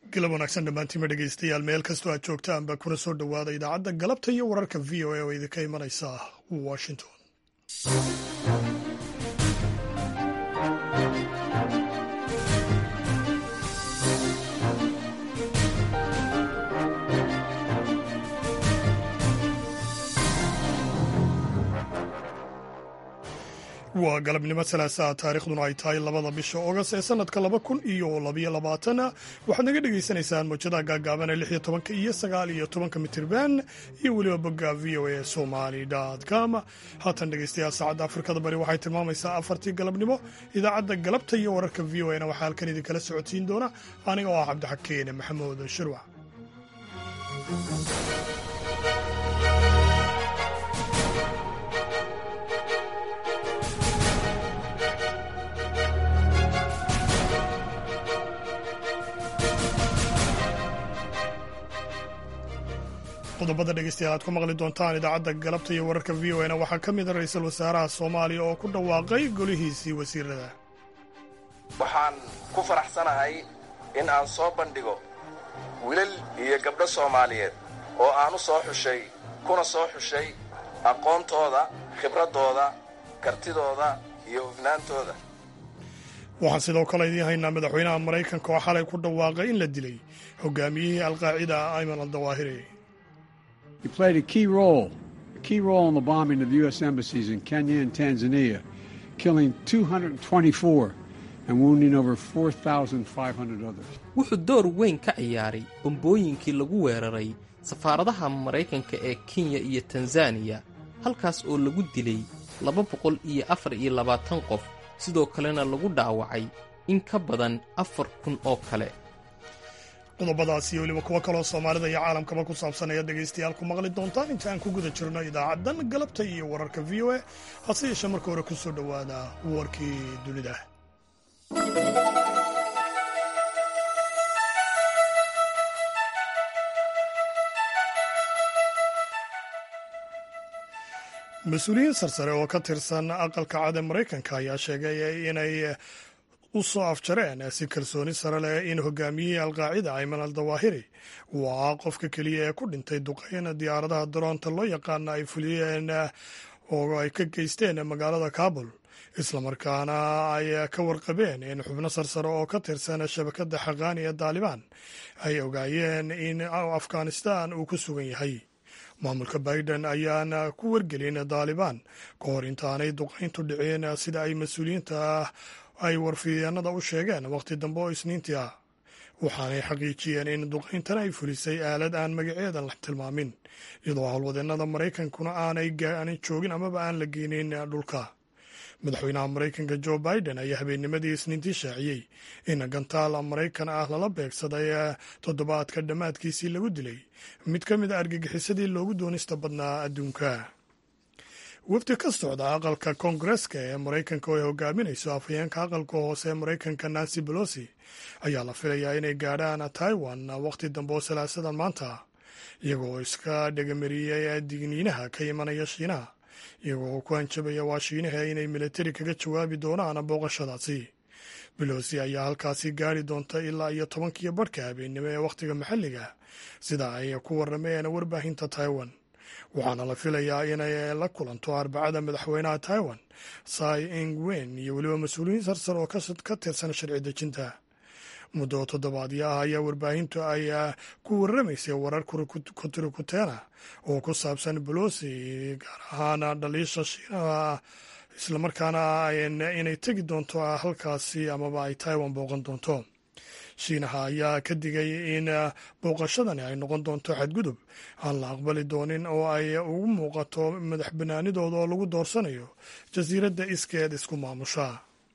galab wanaagsan dhammaantiima dhegaystayaal meel kastoo aad joogtaanba kuna soo dhowaada idaacadda galabta iyo wararka v o a oo idinka imanaysa washington waa galabnimo salaasaa taarikhduna ay tahay labada bisha oogast ee sanadka laba kun iyo labayo labaatana waxaad naga dhagaysanaysaan mawjadaha gaagaaban ee lix iyo tobanka iyo sagaal iyo tobanka mitirban iyo weliba bogga v o a somali com haatan dhegaystayaal saacadda afrikada bari waxay tilmaamaysaa afartii galabnimo idaacadda galabta iyo wararka v o a na waxaa halkan idinkala socodsiin doona aniga oo ah cabdixakeene maxamuud shirwac qodobada dhegeystayaal aad ku maqli doontaan idaacadda galabta iyo wararka v o na waxaa ka mid a ra-iisul wasaaraha soomaaliya oo ku dhawaaqay golihiisii wasiirada waxaan ku faraxsanahay in aan soo bandhigo wilal iyo gabdho soomaaliyeed oo aan u soo xushay kuna soo xushay aqoontooda khibraddooda kartidooda iyo hufnaantooda waxaan sidoo kale idiin haynaa madaxweynaha maraykanka oo xalay ku dhawaaqay in la dilay hogaamiyihii alqaacida ayman aldawaahiri He played a key role, a key role in the bombing of the U.S. embassies in Kenya and Tanzania, killing 224 and wounding over 4,500 others. wuxuu door weyn ka ciyaaray bombooyinkii lagu weeraray safaaradaha maraykanka ee kenya iyo tanzaniya halkaas oo lagu dilay laba boqol iyo afar iyo labaatan qof sidoo kalena lagu dhaawacay in ka badan afar kun oo kale qodobadaas iyo weliba kuwo kaloo soomaalida iyo caalamkaba ku saabsan ayaad dhegaystayaal ku maqli doontaan inta aan ku guda jirno idaacaddan galabta iyo wararka v o a hase yeeshee marka hore ku soo dhowaada warkii dunida mas-uuliyiin sarsare oo ka tirsan aqalka cad ee maraykanka ayaa sheegay inay u soo afjareen si kalsooni sare leh in hogaamiyihii alqaacida ayman al dawaahiri uu ahaa qofka keliya ee ku dhintay duqeyn diyaaradaha daroonta loo yaqaana ay fuliyeen oo ay ka geysteen magaalada kabul islamarkaana ay ka warqabeen in xubno sarsare oo ka tirsan shabakadda xaqaani ee daalibaan ay ogaayeen in afghanistan uu ku sugan yahay maamulka biden ayaana ku wargelin daalibaan ka hor intaanay duqayntu dhicin sida ay mas-uuliyiinta ay warfidyeenada u sheegeen wakhti dambe oo isniintii ah waxaanay xaqiijiyeen in duqayntan ay fulisay aalad aan magaceedan la tilmaamin iyadoo howlwadeennada maraykankuna aanay joogin amaba aan la geynin dhulka madaxweynaha maraykanka jo biden ayaa habeennimadii isniintii shaaciyey in gantaal maraykan ah lala beegsaday toddobaadka dhammaadkiisii lagu dilay mid ka mid a argagixisadii loogu doonista badnaa adduunka wafdi ka socda aqalka koongareska ee maraykanka oo ay hogaaminayso afhayeenka aqalka hoose ee maraykanka nancy belosi ayaa la filayaa inay gaadhaan taiwan wakhti dambe oo salaasadan maanta iyagoo iska dhegamariyey digniinaha ka imanaya shiinaha iyagoo ku hanjabaya waa shiinaha inay militari kaga jawaabi doonaan booqashadaasi belosi ayaa halkaasi gaari doonta ilaa iyo tobankiyo barhka habeennimo ee wakhtiga maxalliga sida ay ku warrameen warbaahinta taiwan waxaana la filayaa inay la kulanto arbacada madaxweynaha taiwan sai ingwen iyo weliba mas-uuliyiin sarsar oo ka tirsan sharci dejinta muddo toddobaadyo ah ayaa warbaahintu ay ku warramaysay warar kutirikuteena oo ku saabsan bolosi gaar ahaan dhaliisha shiinaha islamarkaana inay tegi doonto halkaasi amaba ay taiwan booqan doonto shiinaha ayaa ka digay in booqashadani ay noqon doonto xadgudub aan la aqbali doonin oo ay ugu muuqato madax banaanidooda oo lagu doorsanayo jasiiradda iskeed isku maamusha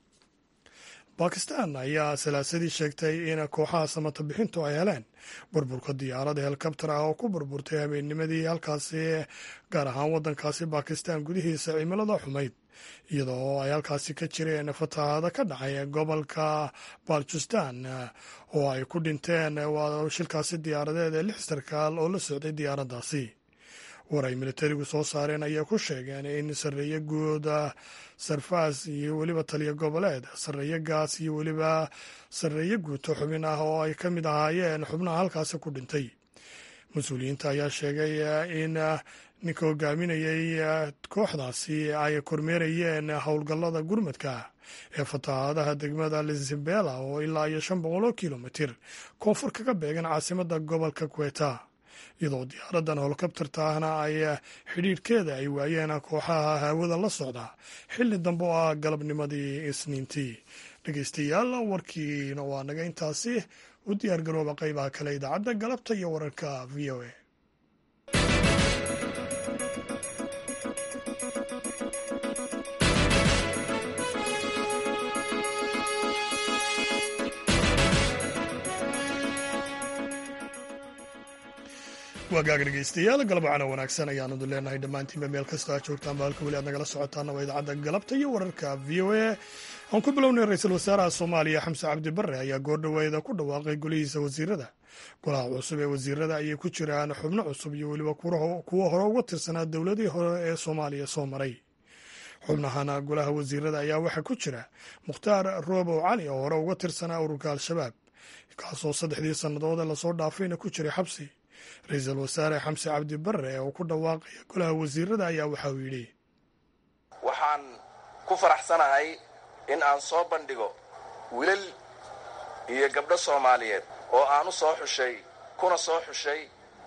bakistan ayaa salaasadii sheegtay in kooxaha samata bixintu ay heleen burburka diyaarada helikabtar ah oo ku burburtay habeennimadii halkaasi gaar ahaan waddankaasi bakistan gudihiisa cimilada xumayd iyadoo ay halkaasi ka jireen fatahaada ka dhacay gobolka balchistan oo ay ku dhinteen waa shilkaasi diyaaradeed ee lix sarkaal oo la socday diyaaraddaasi war ay militarigu soo saareen ayaa ku sheegeen in sarreeye guuda sarfaas iyo weliba taliya goboleed sarreeye gaas iyo weliba sarreeye guuto xubin ah oo ay ka mid ahaayeen xubnaha halkaasi ku dhintay mas-uuliyiinta ayaa sheegay in ninka hogaaminayay kooxdaasi ay kormeerayeen howlgallada gurmadka ee fatahaadaha degmada lisabela oo ilaa iyo shan boqol oo kilomitir koonfur kaga beegan caasimada gobolka kweta iyadoo diyaaradan holokabtarta ahna ay xidhiidhkeeda ay waayeen kooxaha hawada la socda xilli dambe oo ah galabnimadii isniintii dhegeystayaal warkiina waa naga intaasi u diyaar garooba qaybaha kale idaacadda galabta iyo wararka v o a waagaag dhegeystayaal galabacana wanaagsan ayaanadu leenahay dhammaantiinba meel kastoo aad joogtaan ba halka weli aad nagala socotaana waa idaacadda galabta iyo wararka v o a aan ku bilownay ra-iisul wasaaraha soomaaliya xamse cabdi barre ayaa goordhaweeda ku dhawaaqay golihiisa wasiirada golaha cusub ee wasiirada ayay ku jiraan xubno cusub iyo weliba kuwo hore uga tirsanaa dowladii hore ee soomaaliya soo maray xubnahana golaha wasiirada ayaa waxaa ku jira mukhtaar roobow cali oo hore uga tirsanaa ururka al-shabaab kaasoo saddexdii sannadood ee lasoo dhaafayna ku jiray xabsi ra-iisul wasaare xamse cabdi barre oo ku dhawaaqaya golaha wasiirada ayaa waxa uu yidhi waxaan ku faraxsanahay in aan soo bandhigo wilal iyo gabdho soomaaliyeed oo aan u soo xushay kuna soo xushay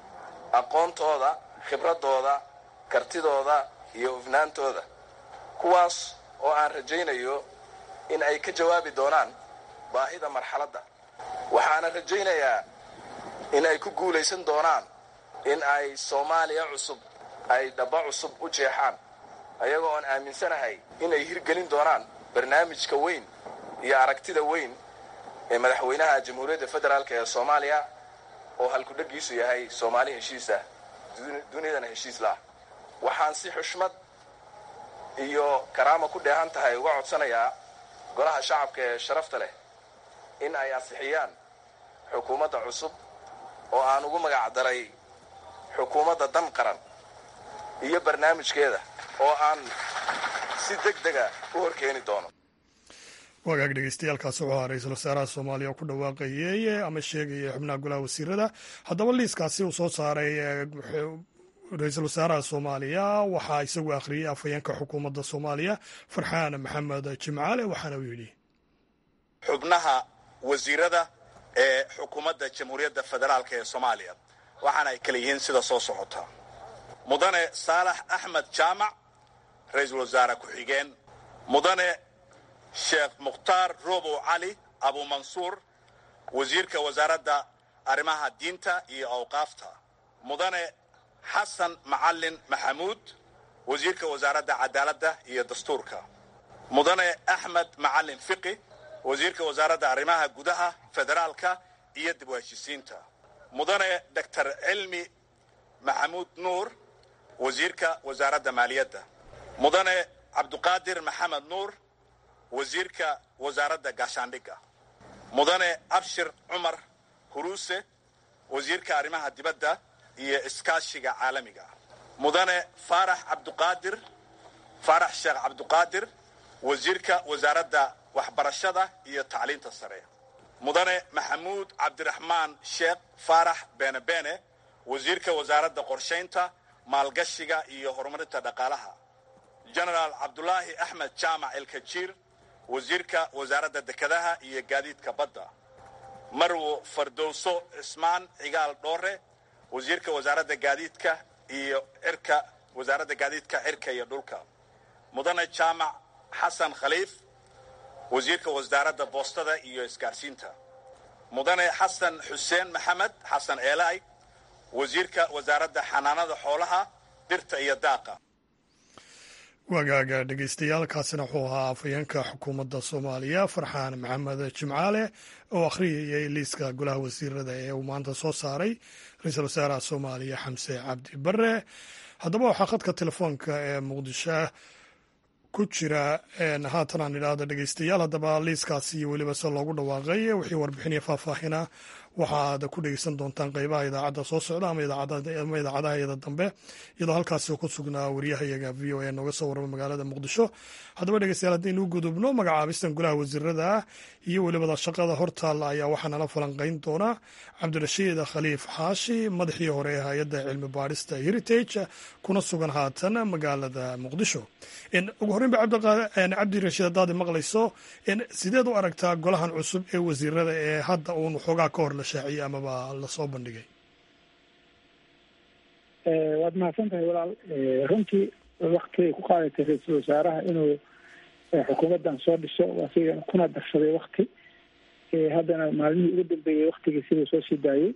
aqoontooda khibraddooda kartidooda iyo hufnaantooda kuwaas oo aan rajaynayo in ay ka jawaabi doonaan baahida marxaladda waxaana rajaynayaa in ay ku guulaysan doonaan in ay soomaaliya cusub ay dhaba cusub u jeexaan ayagoo aan aaminsanahay in ay hirgelin doonaan barnaamijka weyn iyo aragtida weyn ee madaxweynaha jamhuuriyadda federaalk ee soomaaliya oo halkudhagiisu yahay soomaali heshiis ah dunidana heshiis lah waxaan si xushmad iyo karaama ku dheehan tahay uga codsanayaa golaha shacabka ee sharafta leh in ay ansixiyaan xukuumadda cusub oo aan ugu magac daray xukuumadda dan qaran iyo barnaamijkeeda oo aan si deg dega u horkeeni doono wagaag dhegeystayaaalkaasi wuxuu ahaa ra-iisul wasaaraha soomaaliya oo ku dhawaaqayey ama sheegaya xubnaha golaha wasiirada haddaba liiskaasi uu soo saaray ra-iisul wasaaraha soomaaliya waxaa isagu akhriyey afhayeenka xukuumadda soomaaliya farxaan maxamed jimcaale waxaana uu yidhi xubnaha wasiirada ee xukuumadda jamhuuriyadda federaalk ee soomaaliya waxaana ay kala yihiin sida soo socota mudane saalax axmed jaamac ra-iisul wasaare ku-xigeen mudane sheekh mukhtaar roobow cali abumansuur wasiirka wasaaradda arrimaha diinta iyo awqaafta mudane xasan macalin maxamuud wasiirka wasaaradda cadaaladda iyo dastuurka mudane axmed macalin fiqi wasiirka wasaaradda arrimaha gudaha federaalka iyo dib u heshisiinta mudane doctor cilmi maxamuud nuur wasiirka wasaaradda maaliyadda mudane cabduqaadir maxamed nuur wasiirka wasaaradda gaashaandhigga mudane abshir cumar huruuse wasiirka arrimaha dibadda iyo iskaashiga caalamiga mudane faarax cabduqaadir faarax sheekh cabduqaadir wasiirka wasaaradda waxbarashada iyo tacliinta sare mudane maxamuud cabdiraxmaan sheekh faarax beene beene wasiirka wasaaradda qorshaynta maalgashiga iyo horumarinta dhaqaalaha genaraal cabdulaahi axmed jaamac elkajiir wasiirka wasaaradda dekedaha iyo gaadiidka badda marwo fardowso cismaan cigaal dhoore wasiirka wasaaradda gaadiidka iyo cirka wasaaradda gaadiidka cirka iyo dhulka mudane jaamac xasan khaliif wasiirka wasaaradda boostada iyo isgaarsiinta mudane xasan xuseen maxamed xasan eelaay wasiirka wasaaradda xanaanada xoolaha dhirta iyo daaqa wagaaga dhegeystayaaalkaasina wuxuu ahaa afhayeenka xukuumadda soomaaliya farxaan maxamed jimcaale oo akhriyayay liiska golaha wasiirada ee uu maanta soo saaray ra-iisul wasaaraha soomaaliya xamse cabdi bare haddaba waxaa khadka telefoonka ee muqdisho ku jira haatan aan idhaahdo dhegeystayaal haddaba liiskaasi iyo weliba se loogu dhawaaqay wixii warbixinaya faahfaahina waxaad ku dhegeysan doontaan qeybaha idaacadda soo socda ama idaacadaha iyada dambe iyadoo halkaasi ku sugnaa waryahayaga v o a nooga soo warama magaalada muqdisho haddaba dhegeystayaal haddaynu gudubno magacaabistan golaha wasiirada iyo welibada shaqada hortaalla ayaa waxaa nala falanqeyn doona cabdirashiid khaliif xaashi madaxii hore ee hay-adda cilmi baadhista heritage kuna sugan haatan magaalada muqdisho ugu horreyn ba cabdirashiid haddaad maqlayso sideed u aragtaa golahan cusub ee wasiirada ee hadda uun xoogaa ka hor la shaaciyey amaba lasoo bandhigay waad mahadsan tahay walaal runtii wakti ay ku qaadatay ra-iisul wasaaraha inuu xukuumaddan soo dhiso asiga kuna darsaday wakti haddana maalmihii ugu dambeeyey waktigii siduu soo sii daayey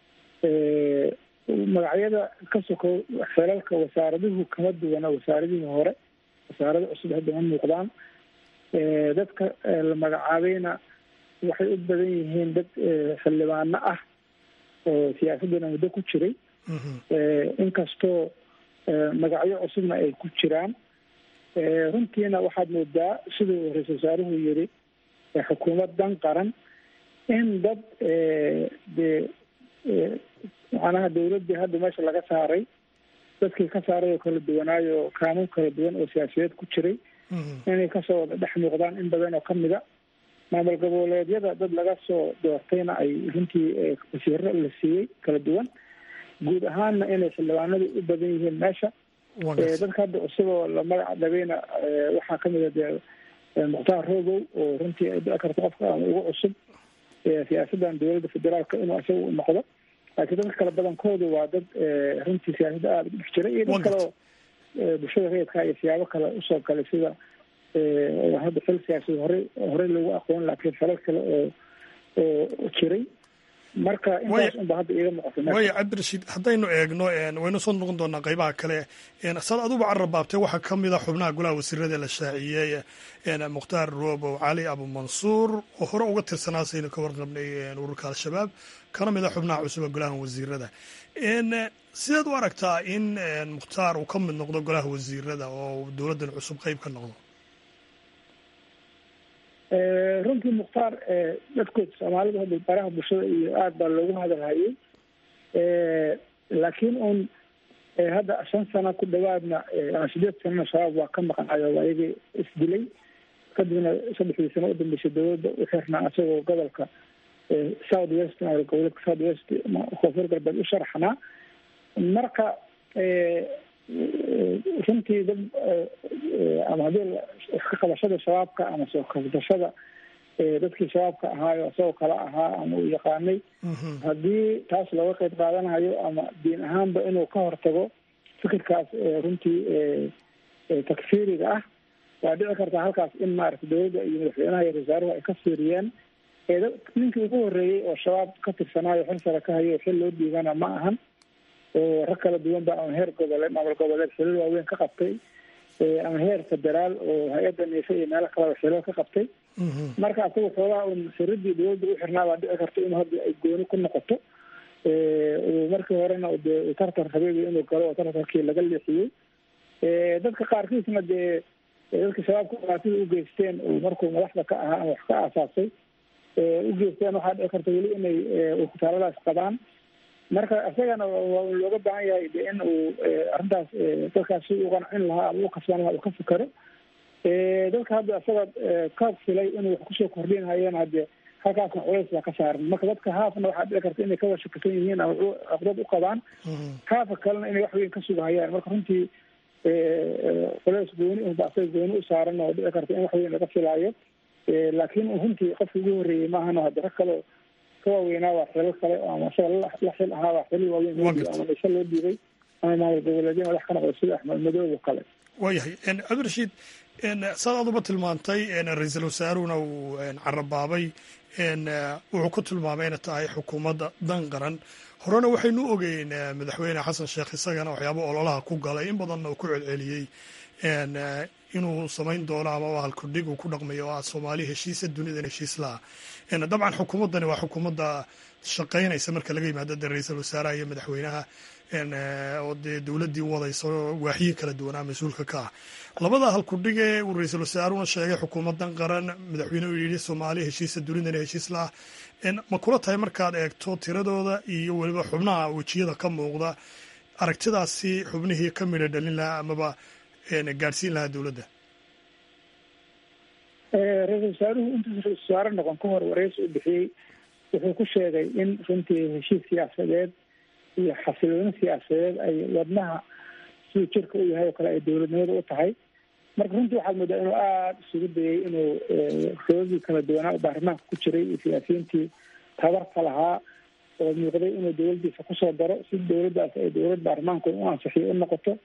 magacyada ka sokow xeelalka wasaaraduhu kama duwana wasaaradihii hore wasaarada cusub hadda ma muuqdaan dadka la magacaabayna waxay u badan yihiin dad xildhibaano ah oo siyaasaddana muddo ku jiray inkastoo magacyo cusubna ay ku jiraan runtiina waxaad moodaa siduu ra-isul wasaaruhu yiri xukuumad dan qaran in dad dee macnaha dawladdii hadda meesha laga saaray dadkii ka saaray oo kala duwanaayo kaanuun kala duwan oo siyaasiyeed ku jiray inay kasoo wada dhex muuqdaan in badan oo kamida maamul goboleedyada dad laga soo doortayna ay runtii wasiiro la siiyey kala duwan guud ahaanna inay xildhibaanadu u badan yihiin meesha dadka hadda cusub oo la magac dhabayna waxaa kamid a dee mukhtaar rogow oo runtii ay dhici karto qofka ama ugu cusub siyaasaddan dowladda federaalka inuu isaga u noqdo laakiin dadka kale badankoodu waa dad runtii siyaasadda aada ugu dhex jira iyo dad kale oo bulshada rayidka iyo siyaabo kale usoo galay sida hadda xil siyaasad horey horey loogu aqoon laakiin falal kale oo oo jiray marka intaas unba hadda iiga muuqata waaya cabdirashiid haddaynu eegno waynu soo noqon doonaa qeybaha kale saad aduba carrabaabtay waxaa ka mid a xubnaha golaha wasiirada la shaaciyey mukhtaar roobow cali abumansuur oo hore uga tirsanaa saynu ka warqabnay ururka al-shabaab kana mid a xubnaha cusuba golaha wasiirada sideed u aragtaa in mukhtaar uu ka mid noqdo golaha wasiirada oo dowladdan cusub qeyb ka noqdo runtii mukhtaar dadkood soomaalidu hadda baraha bulshada iyo aada baa loogu hadalhayay laakiin un hadda shan sano ku dhawaadna sideed sanana shabaab waa ka maqnayo waa iyagii isdilay kadibna saddexdii sano udambeysay dowladda u xirnaa isagoo gobolka south west goboleedka south west koonfur galbeed u sharaxnaa marka runtii dad ama haddii ka qabashada shabaabka ama soo kabdashada dadkii shabaabka ahaayo isagoo kala ahaa ama uu yaqaanay haddii taas looga qeyb qaadanayo ama diin ahaanba inuu ka hortago fikirkaas runtii takfiiriga ah waa dhici kartaa halkaas in maaragta dowladda iyo madaxweynaha iyo wasaaruhu ay ka fiiriyeen ninkii ugu horreeyey oo shabaab ka tirsanaayo xil sare ka hayo xil loo dhiibana ma ahan oo rag kala duwan ba ama heer goboleed maamul goboleed xilal waaweyn ka qabtay ama heer federaal oo hay-adda neefe iyo meelo kaleba xilal ka qabtay marka asaga xoogaa un xiridii dowladda u xirnaa baa dhici karta inuu hadda ay gooni ku noqoto markii horena dee tartar habeegi inuu galo oo tartarkii laga leexiyey dadka qaarkiisna dee dadka shabaabka dhibaatida u geysteen markuu madaxda ka ahaa ama wax ka aasaasay u geysteen waxaa dhici karta weli inay ukutaaladaas qabaan marka isagana waa looga baahan yahay de in uu arrintaas dadkaas si u qancin lahaa ama u kasban lahaa uu ka fikero dadka hadda isaga ka filay inuu wax kusoo kordhinhayeen hadde halkaasna culays baa ka saaran marka dadka haafna waxaa dhici karta inay ka washakisan yihiin ama caqdad u qabaan haafa kalena inay wax weyn ka sugahayaan marka runtii culays gooni unba asaga gooni u saaran oo dhici karta in wax weyn laga filaayo laakiin runtii qofka ugu horreeyey maahano hadda rag kaleo ka waaweynaa waa xilal kale ama isaga la xil ahaa waa xilal waaweyn loo dhiibay ama dhise loo dhiibay ama maamul goboleedyo madax ka noqda sida axmed madoob oo kale waayahay cabdirashiid saad aduba tilmaantay ra-iisul wasaaruhuna uu carabaabay wuxuu ku tilmaamay inay tahay xukuumadda dan qaran horena waxaynu ogeyn madaxweyne xasan sheekh isagana waxyaaba ololaha ku galay in badanna uu ku celceliyey inuu samayn doono ama halkudhig uu ku dhaqmayo oo ah soomaali heshiisa dunidan heshiis laha dabcan xukuumaddani waa xukuumadda shaqaynaysa marka laga yimaado de ra-iisul wasaaraha iyo madaxweynaha oo dee dowladdii wadaysa waaxyihi kala duwanaa mas-uulka ka ah labada halkudhige uu ra-iisul wasaaruna sheegay xukuumadan qaran madaxweyne uu yidhi soomaaliya heshiisa dunidana heshiis la ah ma kula tahay markaad eegto tiradooda iyo weliba xubnaha wejiyada ka muuqda aragtidaasi xubnihii ka midha dhalin lahaa amaba gaadhsiin lahaa dowladda ra-iisul wasaaruhu intuusa ra-isul wasaare noqon ka hor wareysi u bixiyey wuxuu ku sheegay in runtii heshiis siyaasadeed iyo xasilooni siyaasadeed ay wadnaha siduu jirka u yahay oo kale ay dowladnimada u tahay marka runtii waxaad moodaa inuu aada isugu dayay inuu roogii kala duwanaa oo baarlamaanka ku jiray iyo siyaasiyiintii tabarta lahaa oo muuqday inuu dowladdiisa kusoo daro si dowladdaas ay dowlad baarlamaanku u ansixiyo u noqoto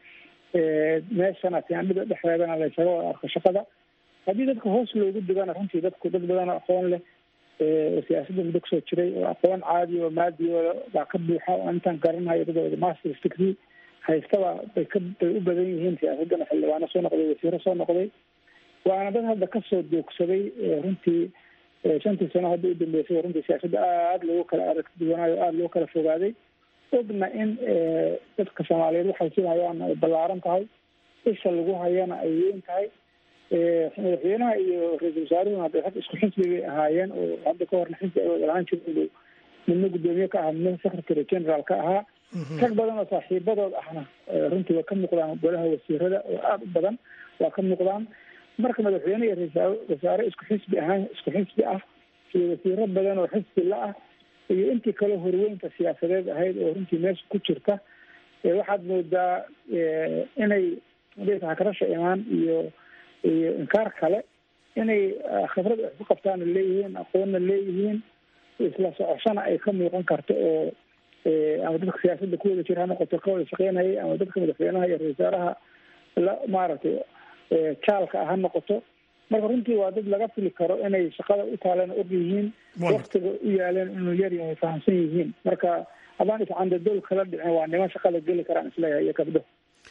meeshana siyaandhida dhexdeedana laysaga wada arko shaqada haddii dadka hoos loogu digana runtii dadku dad badan oo aqoon leh oo siyaasadda muddo kusoo jiray oo aqoon caadi oo maadiyooda baa ka buuxa oo intaan garanayo dadooda masters degree haystaba bay ka bay u badan yihiin siyaasaddana xildhibaano soo noqday wasiiro soo noqday waana dad hadda kasoo doogsaday runtii shantii sano hadda u dambeysay runtii siyaasadda aada loogu kala aragti duwanaayo o aada loo kala fogaaday ogna in dadka soomaaliyeed waxay sidahayaan ay ballaaran tahay isha lagu hayana ay weyn tahay madaxweynaha iyo ra-iisul wasaaruhuna hadda rag isku xisbi bay ahaayeen oo hadda ka horna xisbi ay wada lahaan jireen midna guddoomiye ka ahaa midna secretary general ka ahaa rag badan oo saaxiibadood ahna runtii waa ka muuqdaan golaha wasiirada oo aada u badan waa ka muuqdaan marka madaxweyne iyo ra-isul wasaare isku xisbi ahaan isku xisbi ah iyo wasiiro badan oo xisbi la ah iyo intii kale horweynta siyaasadeed ahayd oo runtii meesha ku jirta waxaad moodaa inay hakarasha imaan iyo iyo inkaar kale inay khibrad wax ku qabtaana leeyihiin aqoonna leeyihiin isla socoshana ay ka muuqan karto oo ama dadka siyaasadda ku wada jira ha noqoto ka wada shaqeynaya ama dadka madaxweynaha iyo ra-isul wasaaraha la maaragtay jaalka ah ha noqoto marka runtii waa dad laga fili karo inay shaqada u taaleen og yihiin waktiga u yaaleen inuu yar yahay fahamsan yihiin marka haddaan iscandadool kala dhicin waa niman shaqada geli karaan isleeyahay iyo gabdho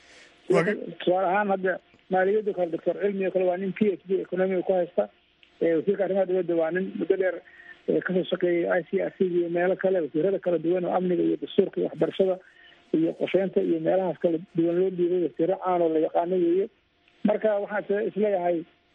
tusaale ahaan hadda maaliyadda kale doctor cilmi o kale waa nin p h d economiga ku haysta wasiirka arrimaha dowladda waa nin muddo dheer kasoo shaqeeyay i c r c iyo meelo kale wasiirada kala duwan oo amniga iyo dastuurka iyo waxbarashada iyo qorsheynta iyo meelahaas kala duwan loo dhiibay wasiiro caan oo la yaqaano weeye marka waxaan isleeyahay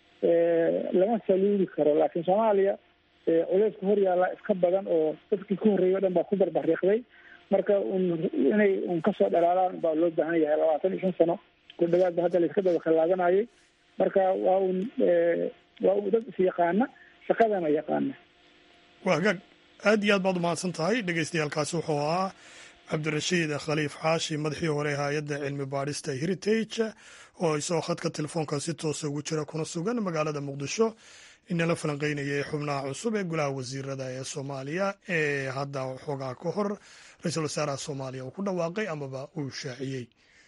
lama saluudi karo laakiin soomaaliya culeyska hor yaalla iska badan oo dadkii ku horreeyay o dhan baa ku barbariiqday marka un inay un kasoo dhalaalaan baa loo baahan yahay labaatan iyo shan sano ku dhawaadba hadda la iska daba khallaabanayay marka waa un waa un dad is yaqaana shaqadana yaqaana waa hagaag aad iyo aad baad umahadsan tahay dhegeystayaaalkaasi wuxuu ahaa cabdirashiid khaliif xaashi madaxii hore ee hay-adda cilmi baadhista heritage oo isagoo khadka telefoonka si toosa ugu jira kuna sugan magaalada muqdisho inala falanqeynayay xubnaha cusub ee golaha wasiirada ee soomaaliya ee hadda xoogaa ka hor ra-iisul wasaaraha soomaaliya uu ku dhawaaqay amaba uu shaaciyey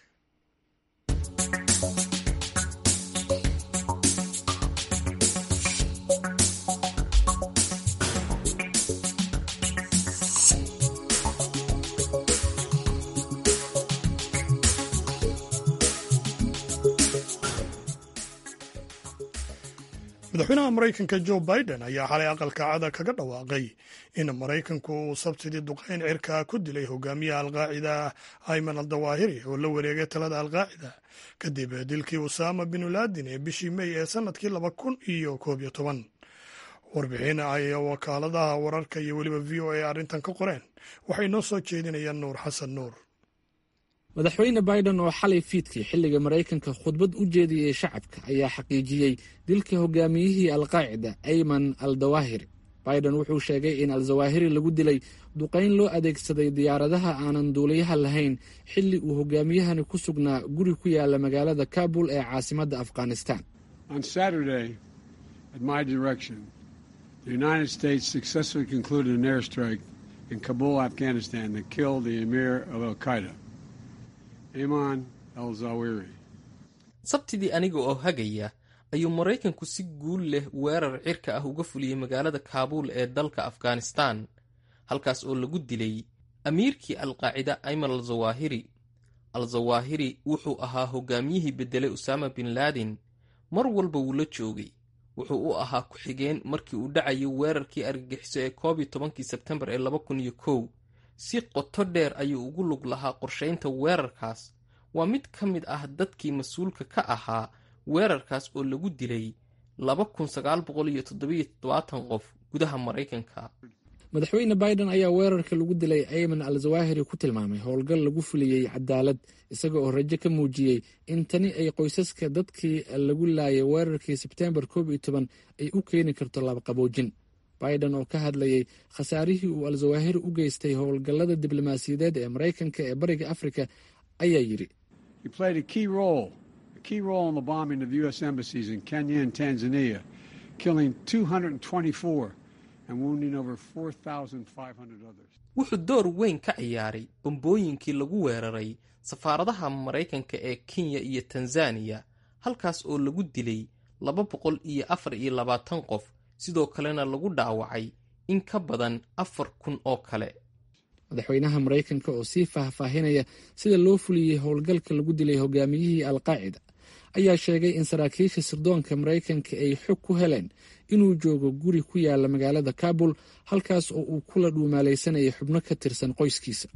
madaxweynaha maraykanka jo biden ayaa xalay aqalka cada kaga dhawaaqay in maraykanku uu sabtidii duqeyn cirka ku dilay hogaamiyaha alqaacida ayman al dawaahiri oo la wareegay talada alqaacida kadib dilkii usaama binu laadin ee bishii mey ee sanadkii laba kun iyo koob iyo toban warbixin ay wakaaladaha wararka iyo weliba v o a arrintan ka qoreen waxay noo soo jeedinayaan nuur xasan nuur madaxweyne biden oo xalay fiidkii xilliga maraykanka khudbad u jeediyey shacabka ayaa xaqiijiyey dilka hogaamiyihii alqaacida ayman al dawaahiri biden wuxuu sheegay in al zawaahiri lagu dilay duqayn loo adeegsaday diyaaradaha aanan duuliyaha lahayn xilli uu hogaamiyahani ku sugnaa guri ku yaala magaalada kabul ee caasimadda afghanistan sabtidii aniga oo hagaya ayuu maraykanku si guul leh weerar cirka ah uga fuliyey magaalada kaabuul ee dalka afghanistan halkaas oo lagu dilay amiirkii alqaacida ayman al zawaahiri al zawaahiri wuxuu ahaa hogaamiyihii beddelay usaama bin laadin mar walba wuu la joogay wuxuu u ahaa ku-xigeen markii uu dhacayo weerarkii argagixiso ee koob iyo tobankii sebtembar ee laba kun iyo kow si qoto dheer ayuu ugu lug lahaa qorshaynta weerarkaas waa mid ka mid ah dadkii mas-uulka ka ahaa weerarkaas oo lagu dilay qof gudaha maraykanka madaxweyne biden ayaa weerarka lagu dilay ayman al zawahiri ku tilmaamay howlgal lagu fuliyey cadaalad isaga oo rajo ka muujiyey in tani ay qoysaska dadkii lagu laayay weerarkii sebtembar koob iyo toban ay u keeni karto labaqaboojin biden oo ka hadlayay khasaarihii uu al zawahiri u geystay howlgallada diblomaasiyadeed ee maraykanka ee bariga afrika ayaa yidhi key role in the bombing of U.S. embassies in Kenya and Tanzania, killing 224 and wounding over 4,500 others. wuxuu door weyn ka ciyaaray bombooyinkii lagu weeraray safaaradaha maraykanka ee kenya iyo tanzaniya halkaas oo lagu dilay laba boqol iyo afar iyo labaatan qof sidoo kalena lagu dhaawacay in ka badan afar kun oo kale madaxweynaha maraykanka oo sii faahfaahinaya sida loo fuliyey howlgalka lagu dilay hogaamiyihii alqaacida ayaa sheegay in saraakiisha sirdoonka maraykanka ay xog ku heleen inuu joogo guri ku yaala magaalada kabul halkaas oo uu kula dhuumaalaysanayay xubno ka tirsan qoyskiisa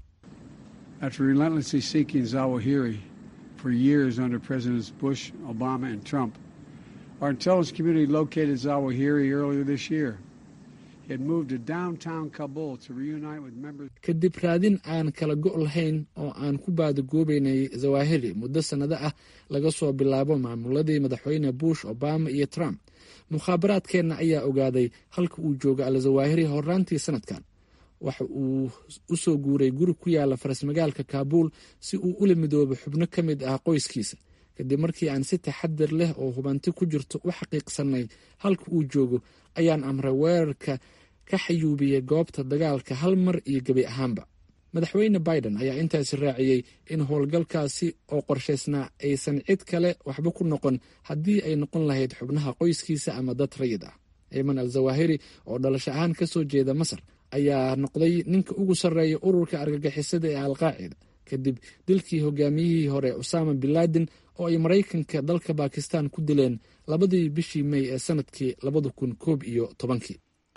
After relentlessly seeking Zawahiri for years under Presidents Bush, Obama, and Trump, our intelligence community located Zawahiri earlier this year. He had moved to downtown Kabul to reunite with members. kadib raadin aan kala go' lahayn oo aan ku baadagoobaynay zawahiri muddo sannado ah laga soo bilaabo maamuladii madaxweyne bush obama iyo trump mukhaabaraadkeenna ayaa ogaaday halka uu joogo al zawahiri horaantii sanadkan waxa uu u soo guuray guri ku yaala farasmagaalka kaabuul si uu ula midoobo xubno ka mid ah qoyskiisa kadib markii aan si taxadir leh oo hubanti ku jirto u xaqiiqsanay halka uu joogo ayaan amray weerarka ka xayuubiyey goobta dagaalka hal mar iyo gebi ahaanba madaxweyne biden ayaa intaasi raaciyey in howlgalkaasi oo qorshaysnaa aysan cid kale waxba ku noqon haddii ay noqon lahayd xubnaha qoyskiisa ama dad rayid ah ciiman al zawahiri oo dhalasho ahaan ka soo jeeda masar ayaa noqday ninka ugu sarreeya ururka argagixisada ee alqaacida kadib dilkii hogaamiyihii hore usama binladen oo ay maraykanka dalka bakistan ku dileen labadii bishii mey ee sanadkii labada kun koob iyo tobankii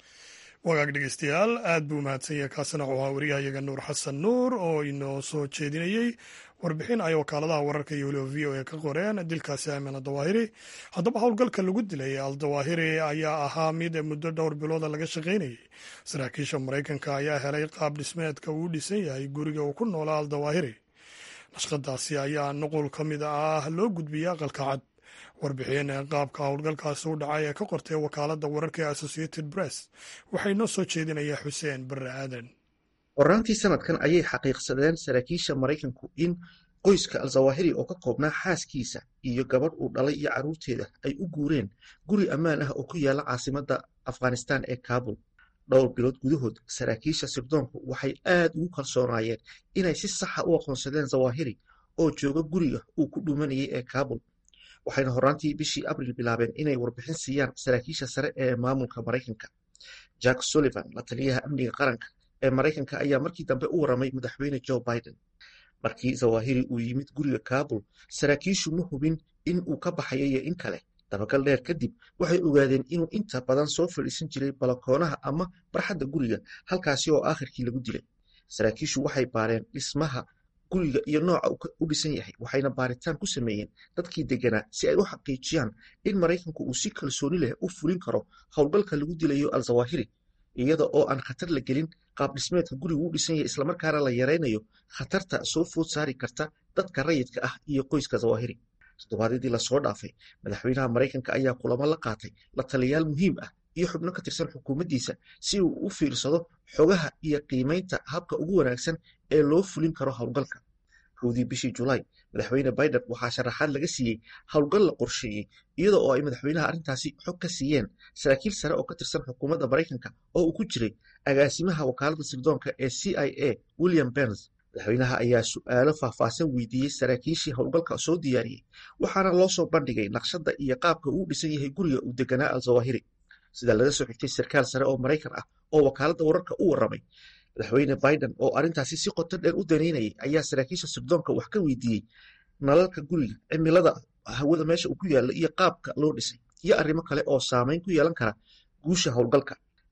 wagaag dhegeystayaal aad buu mahadsan yahay kaasina wuxuu ahaa wariyahayaga nuur xasan nuur oo inoo soo jeedinayey warbixin ay wakaaladaha wararka iyo weliba v o a ka qoreen dilkaasi aamin aldawaahiri haddaba howlgalka lagu dilay aldawaahiri ayaa ahaa mid muddo dhowr bilooda laga shaqaynayay saraakiisha maraykanka ayaa helay qaab dhismeedka uu dhisan yahay guriga uu ku noolaa aldawaahiri nashqadaasi ayaa nuqul ka mid ah loo gudbiyey aqalka cad warbixin qaabka howlgalkaasi u dhacay ee ka qortay wakaaladda wararka ee associated press waxay noo soo jeedinayaa xuseen barre aadan horaantii sanadkan ayay xaqiiqsadeen saraakiisha maraykanku in qoyska al-zawahiri oo ka koobnaa xaaskiisa iyo gabadh uu dhalay iyo carruurteeda ay u guureen guri ammaan ah oo ku yaala caasimadda afghanistan ee kaabul dhowr bilood gudahood saraakiisha sirdoonku waxay aad ugu kalsoonaayeen inay si saxa u aqoonsadeen zawahiri oo jooga guriga uu ku dhuumanayay ee kaabul waxayna horaantii bishii abril bilaabeen inay warbixin siiyaan saraakiisha sare ee maamulka maraykanka jack sullivan la taliyaha amniga qaranka ee maraykanka ayaa markii dambe u warramay madaxweyne joe biden markii zawahiri uu yimid guriga kaabul saraakiishu ma hubin in uu ka baxayo iyo in kale dabagal dheer kadib waxay ogaadeen inuu inta badan soo fadhiisan jiray balakoonaha ama barxadda guriga halkaasi oo aakhirkii lagu dilay saraakiishu waxay baareen dhismaha guriga iyo nooca u dhisan yahay waxayna baaritaan ku sameeyeen dadkii deganaa si ay u xaqiijiyaan in maraykanku uu si kalsooni leh u fulin karo howlgalka lagu dilayo al-zawahiri iyada oo aan khatar la gelin qaab dhismeedka gurigu u dhisan yahay islamarkaana la yaraynayo khatarta soo food saari karta dadka rayidka ah iyo qoyska zawahiri toddobaadyadii lasoo dhaafay madaxweynaha maraykanka ayaa kulamo la qaatay la taliyaal muhiim ah iyo xubno ka tirsan xukuumaddiisa si uu u fiirsado xogaha iyo qiimaynta habka ugu wanaagsan ee loo fulin karo howlgalka kowdii bishii julaay madaxweyne biden waxaa sharaxaad laga siiyey howlgal la qorsheeyey iyada oo ay madaxweynaha arrintaasi xog ka siiyeen saraakiil sare oo ka tirsan xukuumadda maraykanka oo uu ku jiray agaasimaha wakaaladda sirdoonka ee c i a william berns madaxweynaha ayaa su'aalo faahfaahsan weydiiyey saraakiishii howlgalka soo diyaariyey waxaana loo soo bandhigay naqshadda iyo qaabka uu dhisan yahay guriga uu deganaa al-zawahiri sida laga soo xigtay sarkaal sare oo maraykan ah oo wakaaladda wararka u warramay madaxweyne biden oo arrintaasi si qoto dheer u daneynayay ayaa saraakiisha sirdoonka wax ka weydiiyey nalalka guriga cimilada hawada meesha uu ku yaallo iyo qaabka loo dhisay iyo arrimo kale oo saameyn ku yeelan kara guusha howlgalka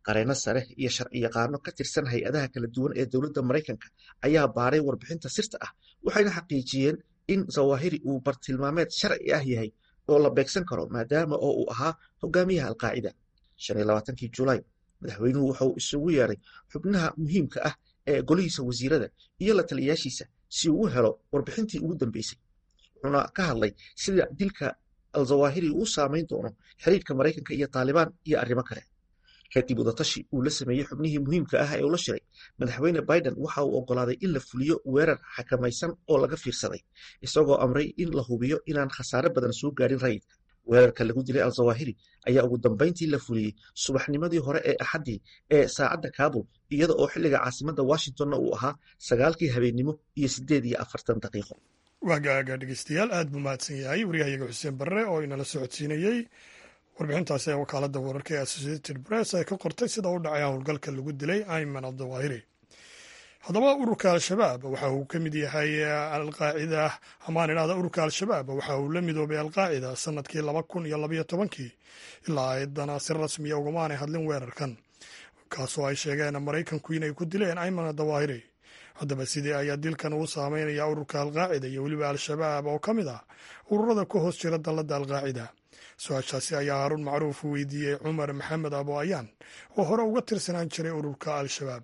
qareeno sare iyo sharciyaqaano ka tirsan hay-adaha kala duwan ee dowladda maraykanka ayaa baaray warbixinta sirta ah waxayna xaqiijiyeen in zawahiri uu bartilmaameed sharci ah yahay oo la beegsan karo maadaama oo uu ahaa hogaamiyaha alqaacida kii julaay madaxweynuhu wuxuu isugu yeeray xubnaha muhiimka ah ee golihiisa wasiirada iyo la taliyayaashiisa si uu u helo warbixintii ugu dambeysay wuxuuna ka hadlay sida dilka al-zawahiri uu saameyn doono xiriirka maraykanka iyo taalibaan iyo arrimo kale kadib wadatashi uu la sameeyey xubnihii muhiimka ah ee ula shiray madaxweyne biden waxa uu oggolaaday in la fuliyo weerar xakamaysan oo laga fiirsaday isagoo amray in la hubiyo inaan khasaare badan soo gaadhin rayidka weerarka lagu dilay al-zawahiri ayaa ugu dambayntii la fuliyey subaxnimadii hore ee axaddii ee saacadda kaabul iyada oo xilliga caasimadda washingtonna uu ahaa sagaalkii habeennimo iyo siddeed iyo afartan daqiiqo waagaaga dhegeystayaal aad buu mahadsan yahay waryahayaga xuseen barre oo inala socodsiinayey warbixintaasi ee wakaaladda wararka ee associated press ay ka qortay sida u dhacay howlgalka lagu dilay ayman abdawahiri haddaba ururka al-shabaab waxa uu ka mid yahay alqaacida amaan idhahda ururka al-shabaab waxa uu la midoobay alqaacida sanadkii laba kun iyo labaiyo tobankii ilaa aydana si rasmiya ugamaanay hadlin weerarkan kaasoo ay sheegeen maraykanku inay ku dileen ayman adawahiri haddaba sidii ayaa dilkan uu saameynaya ururka alqaacida iyo weliba al-shabaab oo ka mid ah ururada ku hoos jira dalladda alqaacida su-aashaasi ayaa haarun macruuf u weydiiyey cumar maxamed abo ayaan oo hore uga tirsanaan jiray ururka al-shabaab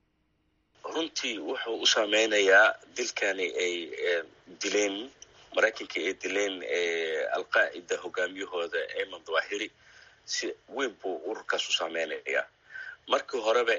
runtii wuxuu u saameynayaa dilkani ay dileen maraykanka ay dileen alqaacida hogaamiyahooda eman dawahiri si weyn buu ururkaas u saameynayaa markii horeba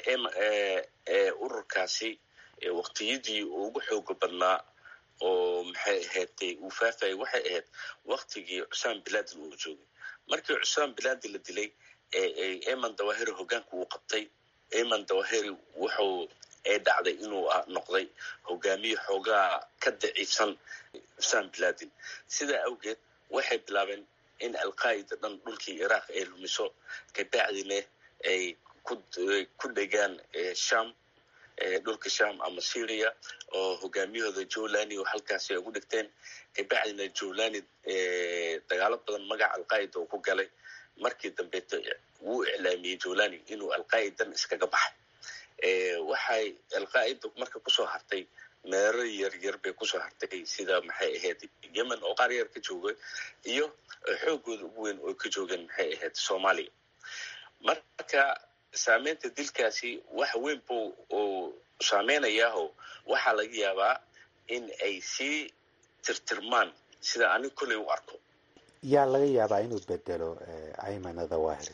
ururkaasi waqtiyadii ugu xooga badnaa oo maxay ahaydtay uu faafayay waxay ahayd waktigii cusaan bilaadin uu joogay markii cusaan bilaadi la dilay eman dawahiri hogaanka uu qabtay eman dawahiri wuxuu ee dhacday inuu noqday hogaamiye xoogaa ka daciifsan cusaan bilaadin sidaa awgeed waxay bilaabeen in alqaa'ida dhan dhulkii iraaq ay lumiso kabacdina ay ku dhegaan sham dhulka sham ama syria oo hogaamiyahooda jowlani oo halkaasi ay ugu dhigteen kabacdina jowlani dagaalo badan magaca alqaa'ida uu ku galay markii dambeeto wuu iclaamiyey jowlani inuu alqaa'idan iskaga baxay waxay alqaa'ida marka kusoo hartay meero yaryar bay kusoo hartay sida maxay ahayd yemen oo qaar yar ka joogay iyo xoogooda ugu weyn oo ka joogeen maxay ahayd soomaaliya marka saameynta dilkaasi wax weyn buu uu saameynayaao waxaa laga yaabaa in ay sii tirtirmaan sida anig kolley u arko yaa laga yaabaa inuu bedelo ayman adawahiri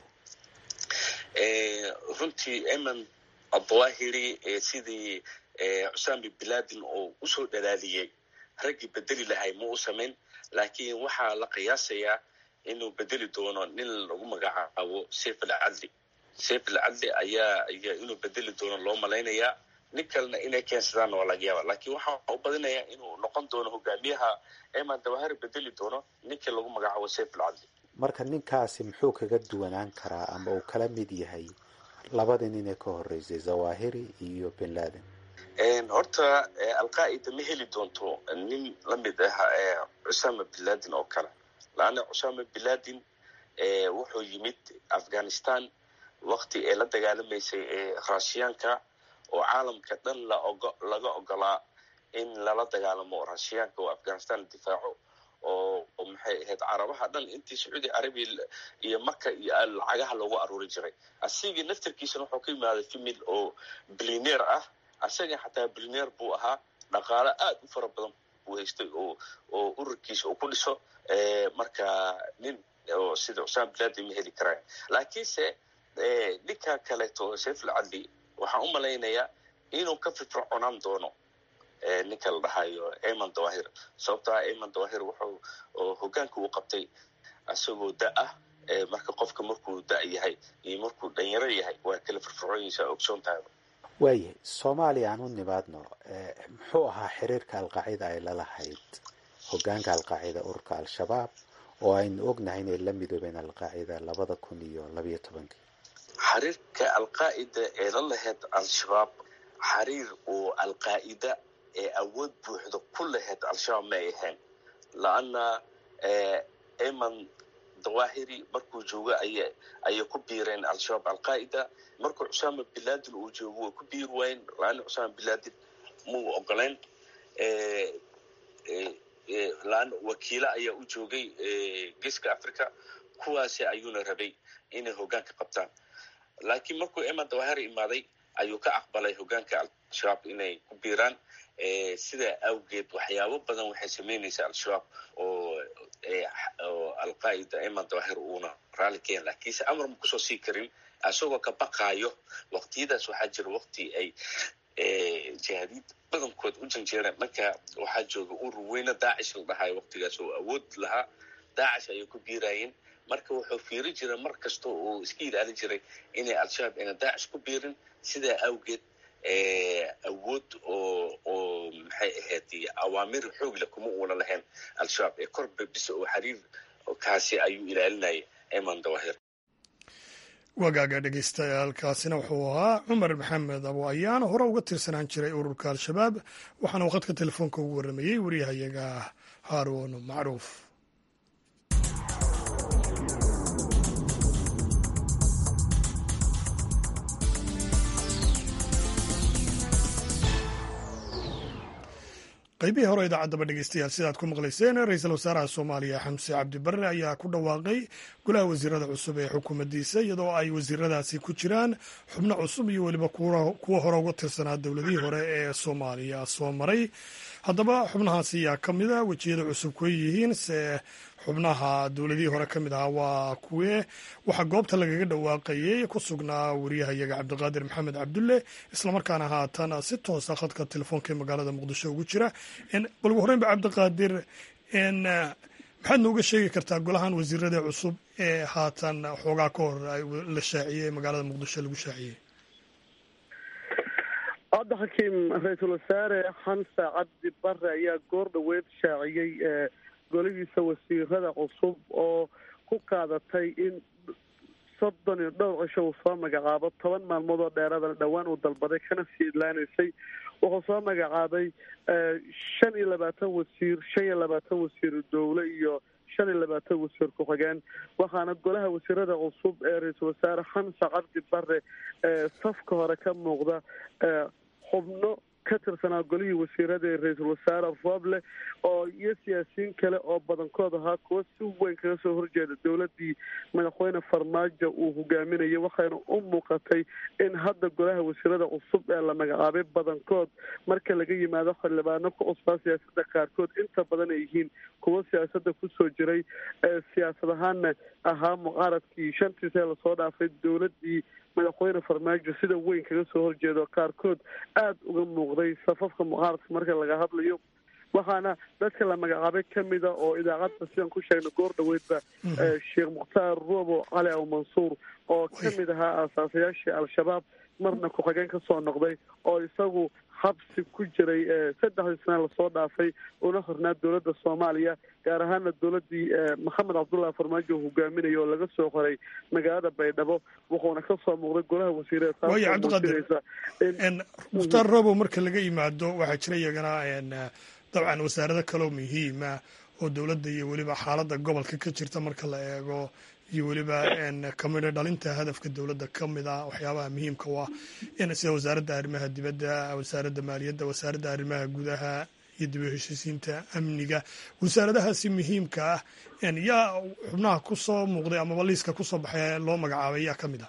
runtii ayman adawahiri sidii cusaami bilaadin oo usoo dhalaaliyey raggii bedeli lahay ma u samayn laakiin waxaa la qiyaasayaa inuu bedeli doono nin lagu magacaabo seyf alcadli seyf alcadli ayaa ayaa inuu bedeli doono loo malaynayaa nin kalena inay keensadaan waa laga yaaba laakiin waxaa u badinayaa inuu noqon doono hogaamiyaha eman dawahari bedeli doono ninkii lagu magacaabo seyf alcadli marka ninkaasi muxuu kaga duwanaan karaa ama uu kala mid yahay labadii nin ee ka horeysay zawahiri iyo bin laden horta alqaa'ida ma heli doonto nin la mid ah cusama bin laden oo kale laanna cusama bin laden wuxuu yimid afghanistan wakti ee la dagaalamaysay ee raashiyaanka oo caalamka dhan laga ogolaa in lala dagaalamo raashiyaanka oo afghanistan la difaaco oo maxay ahayd carabaha dhan intii sacuudi carabiya iyo maka iyo lacagaha loogu aruuri jiray asigii naftarkiisana wuxuu ka yimaaday femil oo bilineer ah asaga xataa bilineer buu ahaa dhaqaalo aad u fara badan buu haystay oo oo ururkiisa uu ku dhiso marka nin oo sida cusaan bilaadi ma heli karaan laakiinse ninka kaleeto seyful cadli waxaan u malaynayaa inuu ka firfirconaan doono ninka la dhahayo eman dawahir sababtaa eman dawahir wuxuu hogaanka uu qabtay isagoo da ah marka qofka markuu da yahay iyo markuu dhanyaro yahay waa kala firfircoonaysaa ogsoon tahay waayahay soomaaliya aan u nimaadno muxuu ahaa xiriirka alqaacida ay lalahayd hogaanka alqaacida ururka al-shabaab oo aynu ognahay inay la midoobeen alqaacida labada kun iyo labayo tobankii xiriirka alqaa'ida ee la lahayd al-shabaab xiriir uu alqaa'ida ee awood buuxda ku lahayd al-shabaab ma ay ahayn la-anna eman dawahiri markuu joogo aya ayay ku biireen al-shabaab alqaa'ida markuu cusaama bilaadin uu joogo way ku biiri waayeen laana cusaama bilaadin muu ogolayn laan wakiilo ayaa u joogay geeska africa kuwaasi ayuuna rabay inay hogaanka qabtaan laakiin markuu eman dawahiri imaaday ayuu ka aqbalay hogaanka al-shabaab inay ku biiraan sidaa awgeed waxyaabo badan waxay samaynaysaa al-shabaab oo oo alqaa'ida eman dawahir uuna raalli keen laakiinse amar ma kusoo sii karin isagoo ka baqaayo waqtiyadaas waxaa jira waqti ay jihaadiid badankood u janjeereen dhanka waxaa jooga urur weyne daacish la dhahayo waqtigaas oo awood lahaa daacish ayay ku biiraayeen marka wuxuu fiiri jiray mar kasta oo iska ilaalin jiray inay al-shabaab ayna daacish ku biirin sidaa awgeed awood oo oo maxay ahayd awaamir xoogle kuma uuna lahayn al-shabaab ee korba bisa oo xiriir kaasi ayuu ilaalinayay eman dawahir wagaaga dhegeystayaal kaasina wuxuu ahaa cumar maxamed abo ayaana hore uga tirsanaan jiray ururka al-shabaab waxaana waqadka telefoonka ugu warramayey waryahayaga haaruun macruuf qaybihii hore idaacadaba dhegeystayaal sidaad ku maqlayseen ra-iisul wasaaraha soomaaliya xamse cabdi barre ayaa ku dhawaaqay golaha wasiirada cusub ee xukuumaddiisa iyadoo ay wasiiradaasi ku jiraan xubno cusub iyo weliba kuwa hore uga tirsanaa dowladihii hore ee soomaaliya soo maray haddaba xubnahaasi ayaa ka mid a wejiyada cusub kuwa yihiin se xubnaha dowladihii hore ka mid ahaa waa kuwe waxaa goobta lagaga dhawaaqayey ku sugnaa wariyahayaga cabdiqaadir maxamed cabdulle islamarkaana haatan si toosa khadka telefoonka ee magaalada muqdisho ugu jira bal ugu horreynba cabdiqaadir maxaad nooga sheegi kartaa golahan wasiirada cusub ee haatan xoogaa ka hor la shaaciyey ee magaalada muqdisho lagu shaaciyey hadda xakiim ra-iisul wasaare xamse cabdi bare ayaa goor dhaweed shaaciyey golihiisa wasiirada cusub oo ku qaadatay in soddon iyo dhowr cisho uu soo magacaabo toban maalmood oo dheeradana dhowaan uu dalbaday kana sii idlaanaysay wuxuu soo magacaabay shan iyo labaatan wasiir shan iyo labaatan wasiir dowle iyo shan iyo labaatan wasiir ku-xigeen waxaana golaha wasiirada cusub ee ra-iisul wasaare xamse cabdi bare safka hore ka muuqda xubno ka tirsanaa golihii wasiirada ee ra-iisul wasaare rooble oo iyo siyaasiyiin kale oo badankood ahaa kuwa si weyn kaga soo horjeeda dowladii madaxweyne farmaajo uu hogaaminayay waxayna u muuqatay in hadda golaha wasiirada cusub ee la magacaabay badankood marka laga yimaado xildhibaano ku cusbaa siyaasada qaarkood inta badan ay yihiin kuwo siyaasada kusoo jiray siyaasad ahaana ahaa mucaaradkii shantiis ee lasoo dhaafay dowladii madaxweyne farmaajo sida weyn kaga soo horjeedo qaarkood aada uga muuqday safafka mucaaradka marka laga hadlayo waxaana dadka la magacaabay kamida oo idaacadda sidaan ku sheegna goor dhaweydba sheekh mukhtaar robo cali aw mansuur oo kamid ahaa aasaasayaashii al-shabaab marna ku-xigeen kasoo noqday oo isagu xabsi ku jiray saddexdii sane lasoo dhaafay una hornaa dowladda soomaaliya gaar ahaana dowladii maxamed cabdullahi farmaajo hogaaminaya oo laga soo qoray magaalada baydhabo wuxuuna kasoo muuqday golaha wasiirada waaya cabdiqaadir mukhtaar robow marka laga yimaado waxaa jira iyagana dabcan wasaarado kaloo muhiima oo dowladda iyo weliba xaaladda gobolka ka jirta marka la eego iyo weliba kamidho dhalinta hadafka dowladda ka mid ah waxyaabaha muhiimka u ah sida wasaaradda arrimaha dibadda wasaaradda maaliyadda wasaaradda arrimaha gudaha iyo dib u heshiisiinta amniga wasaaradahaasi muhiimka ah yaa xubnaha kusoo muuqday amaba liiska kusoo baxay loo magacaabay yaa ka mid ah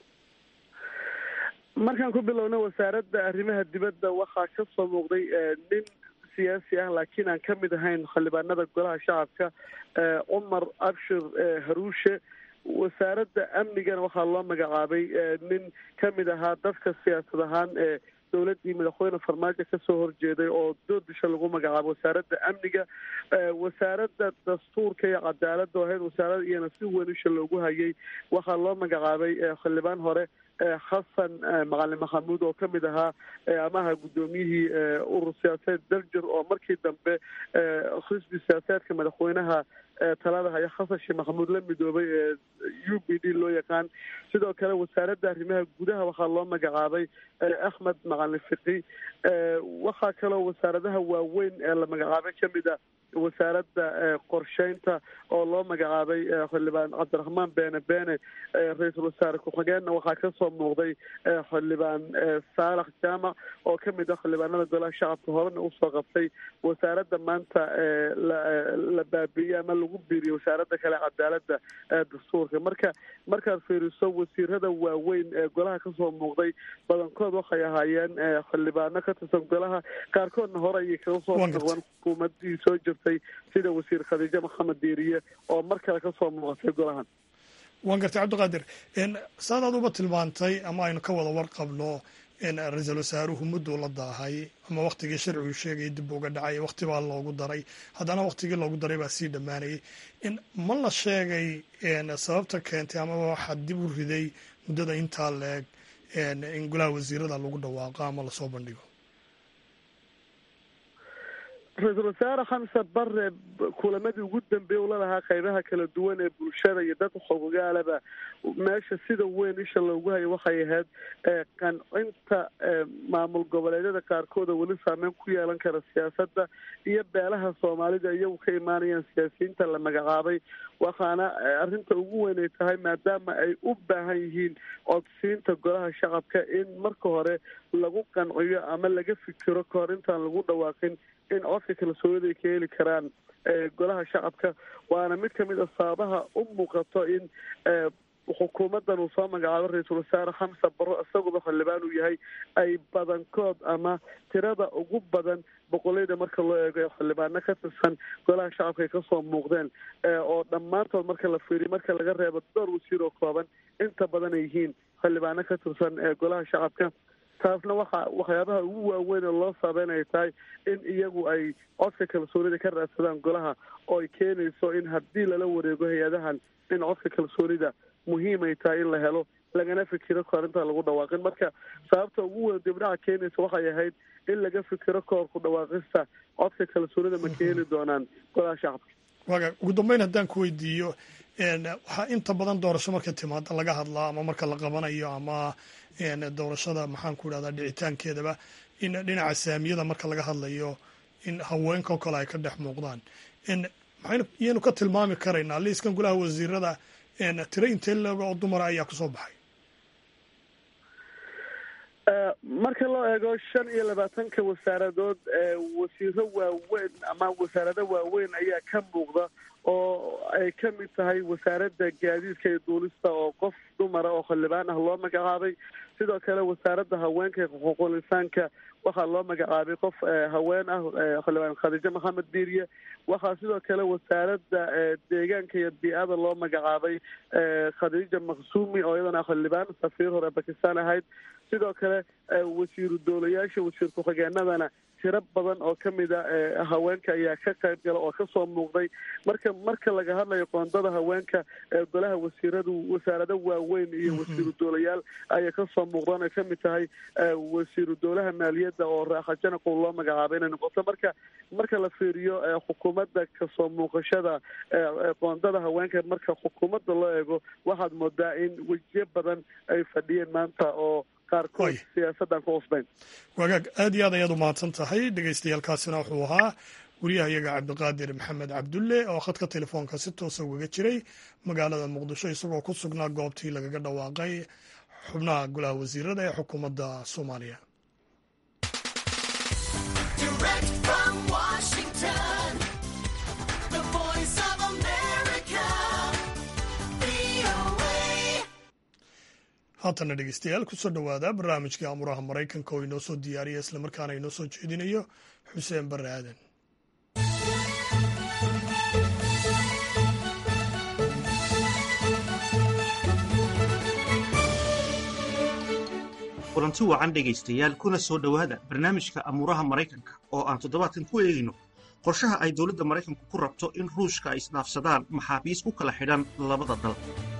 markaan ku bilowna wasaaradda arrimaha dibadda waxaa kasoo muuqday nin siyaasi ah laakiin aan kamid ahayn xildhibaanada golaha shacabka cumar abshir haruushe wasaaradda amnigana waxaa loo magacaabay nin kamid ahaa dadka siyaasad ahaan ee dowladii madaxweyne farmaajo kasoo horjeeday oo doodisha lagu magacaabo wasaaradda amniga wasaaradda dastuurka iyo cadaaladda oo ahayd wasaarada iyana si weyn isha loogu hayay waxaa loo magacaabay xildhibaan hore xasan macalin maxamuud oo kamid ahaa amaha guddoomiyihii urur siyaasadeed daljir oo markii dambe xisbi siyaasadeedka madaxweynaha talada haya xasan sheekh maxamuud la midoobay ee u b d loo yaqaan sidoo kale wasaaradda arrimaha gudaha waxaa loo magacaabay axmed macalin fiqi waxaa kaloo wasaaradaha waaweyn ee la magacaabay kamid a wasaaradda qorsheynta oo loo magacaabay xildhibaan cabdiraxmaan beene beene ra-iisul wasaare ku-xigeenna waxaa kasoo muuqday xildhibaan saalax jaamac oo kamid ah xildhibaanada golaha shacabka horena usoo qabtay wasaaradda maanta la baabiiyey ama lagu biiriyey wasaaradda kale cadaaladda dastuurka marka markaad fiiriso wasiirada waaweyn ee golaha kasoo muuqday badankood waxay ahaayeen xildhibaano ka tirsan golaha qaarkoodna hore ayay kaga soo noqdeen xukuumadii soo jirtay sida wasiir khadiijo maxamed diiriye oo mar kale kasoo muuqatay golahan waan gartay cabdiqaadir saad aad uba tilmaantay ama aynu ka wada warqabno ra-iisul wasaaruhu mudduu la daahay ama waktigii sharcigu sheegaya dib uga dhacay wakti baa loogu daray haddana waktigii loogu daray baa sii dhammaanayay ma la sheegay sababta keentay amaba waxaa dib u riday muddada intaa leeg in golaha wasiirada lagu dhawaaqo ama lasoo bandhigo ra-iisul wasaare xamse bare kulamadii ugu dambeeyey ula lahaa qaybaha kala duwan ee bulshada iyo dadka xogogaalaba meesha sida weyn isha loogu hayo waxay ahayd qancinta maamul goboleedyada qaarkood oo weli saameyn ku yeelan kara siyaasadda iyo beelaha soomaalida iyagu ka imaanayaan siyaasiyiinta la magacaabay waxaana arrinta ugu weyn ay tahay maadaama ay u baahan yihiin codsiinta golaha shacabka in marka hore lagu qanciyo ama laga fikiro kahor intaan lagu dhawaaqin in codka kalsoonida ay ka heli karaan golaha shacabka waana mid kamid a sababaha u muuqato in xukuumadan uu soo magacaabo ra-iisul wasaare xamse baro isaguba xildhibaan uu yahay ay badankood ama tirada ugu badan boqolleyda marka loo eego xildhibaano ka tirsan golaha shacabka ay kasoo muuqdeen oo dhammaantood marka la fiiriyo marka laga reebo dhowr wasiir oo kooban inta badan ay yihiin xildhibaano ka tirsan golaha shacabka taasna waxa waxyaabaha ugu waaweyn oo loo saabeyn ay tahay in iyagu ay codka kalsoonida ka raadsadaan golaha oo ay keenayso in haddii lala wareego hay-adahan in codka kalsoonida muhiim ay tahay in la helo lagana fikiro kahor intaan lagu dhawaaqin marka sababta ugu weyn dibdhaca keenaysa waxay ahayd in laga fikiro kahor ku dhawaaqista codka kalsoonida ma ka heli doonaan golaha shacabka waga ugu dambeyn haddaan ku weydiiyo waxaa inta badan doorasho marka timaada laga hadlaa ama marka la qabanayo ama doorashada maxaan ku idhahdaa dhicitaankeedaba in dhinaca saamiyada marka laga hadlayo in haweenkao kale ay ka dhex muuqdaan maxaynu iyaynu ka tilmaami karaynaa liiskan golaha wasiirada tiro intee leego oo dumara ayaa kusoo baxay marka loo eego shan iyo labaatanka wasaaradood wasiiro waaweyn ama wasaarado waaweyn ayaa ka muuqda oo ay ka mid tahay wasaaradda gaadiidka iyo duulista oo qof dumara oo xildhibaan ah loo magacaabay sidoo kale wasaaradda haweenka iyo xuquuqul insaanka waxaa loo magacaabay qof haween ah xildhibaan khadiijo maxamed diiriye waxaa sidoo kale wasaaradda deegaanka iyo bii-ada loo magacaabay khadiija maqsuumi oo iyadana xildhibaan safiir hore bakistan ahayd sidoo kale wasiiru doolayaasha wasiir ku-xigeenadana tiro badan oo kamid a haweenka ayaa ka qayb gala oo kasoo muuqday marka marka laga hadlayo qoondada haweenka golaha wasiiradu wasaarado waaweyn iyo wasiiru doolayaal ayay kasoo muuqdaan ay kamid tahay wasiiru doolaha maaliyadda oo raaxa janaqow loo magacaabay inay noqoto marka marka la fiiriyo xukuumadda kasoo muuqashada qoondada haweenka marka xukuumadda loo eego waxaad moodaa in wejiyo badan ay fadhiyeen maanta oo qaarkood siyaasaddan ku cusbayn wagaag aad iyo aad ayaad u mahadsan tahay dhegeystayaaalkaasina wuxuu ahaa wariyaha iyaga cabdiqaadir maxamed cabdulle oo khadka telefoonka si toosa ugaga jiray magaalada muqdisho isagoo ku sugnaa goobtii lagaga dhawaaqay xubnaha golaha wasiirada ee xukuumadda soomaaliya haatana dhegeystayaal kusoo dhowaada barnaamijkii amuraha maraykanka oo inoo soo diyaariya islamarkaana inoo soo jeedinayo xuseen barre aadan kulanti wacan dhegaystayaal kuna soo dhowaada barnaamijka amuuraha maraykanka oo aan toddobaadkan ku eegayno qorshaha ay dowladda maraykanku ku rabto in ruushka ay isdhaafsadaan maxaabiis ku kala xidhan labada dal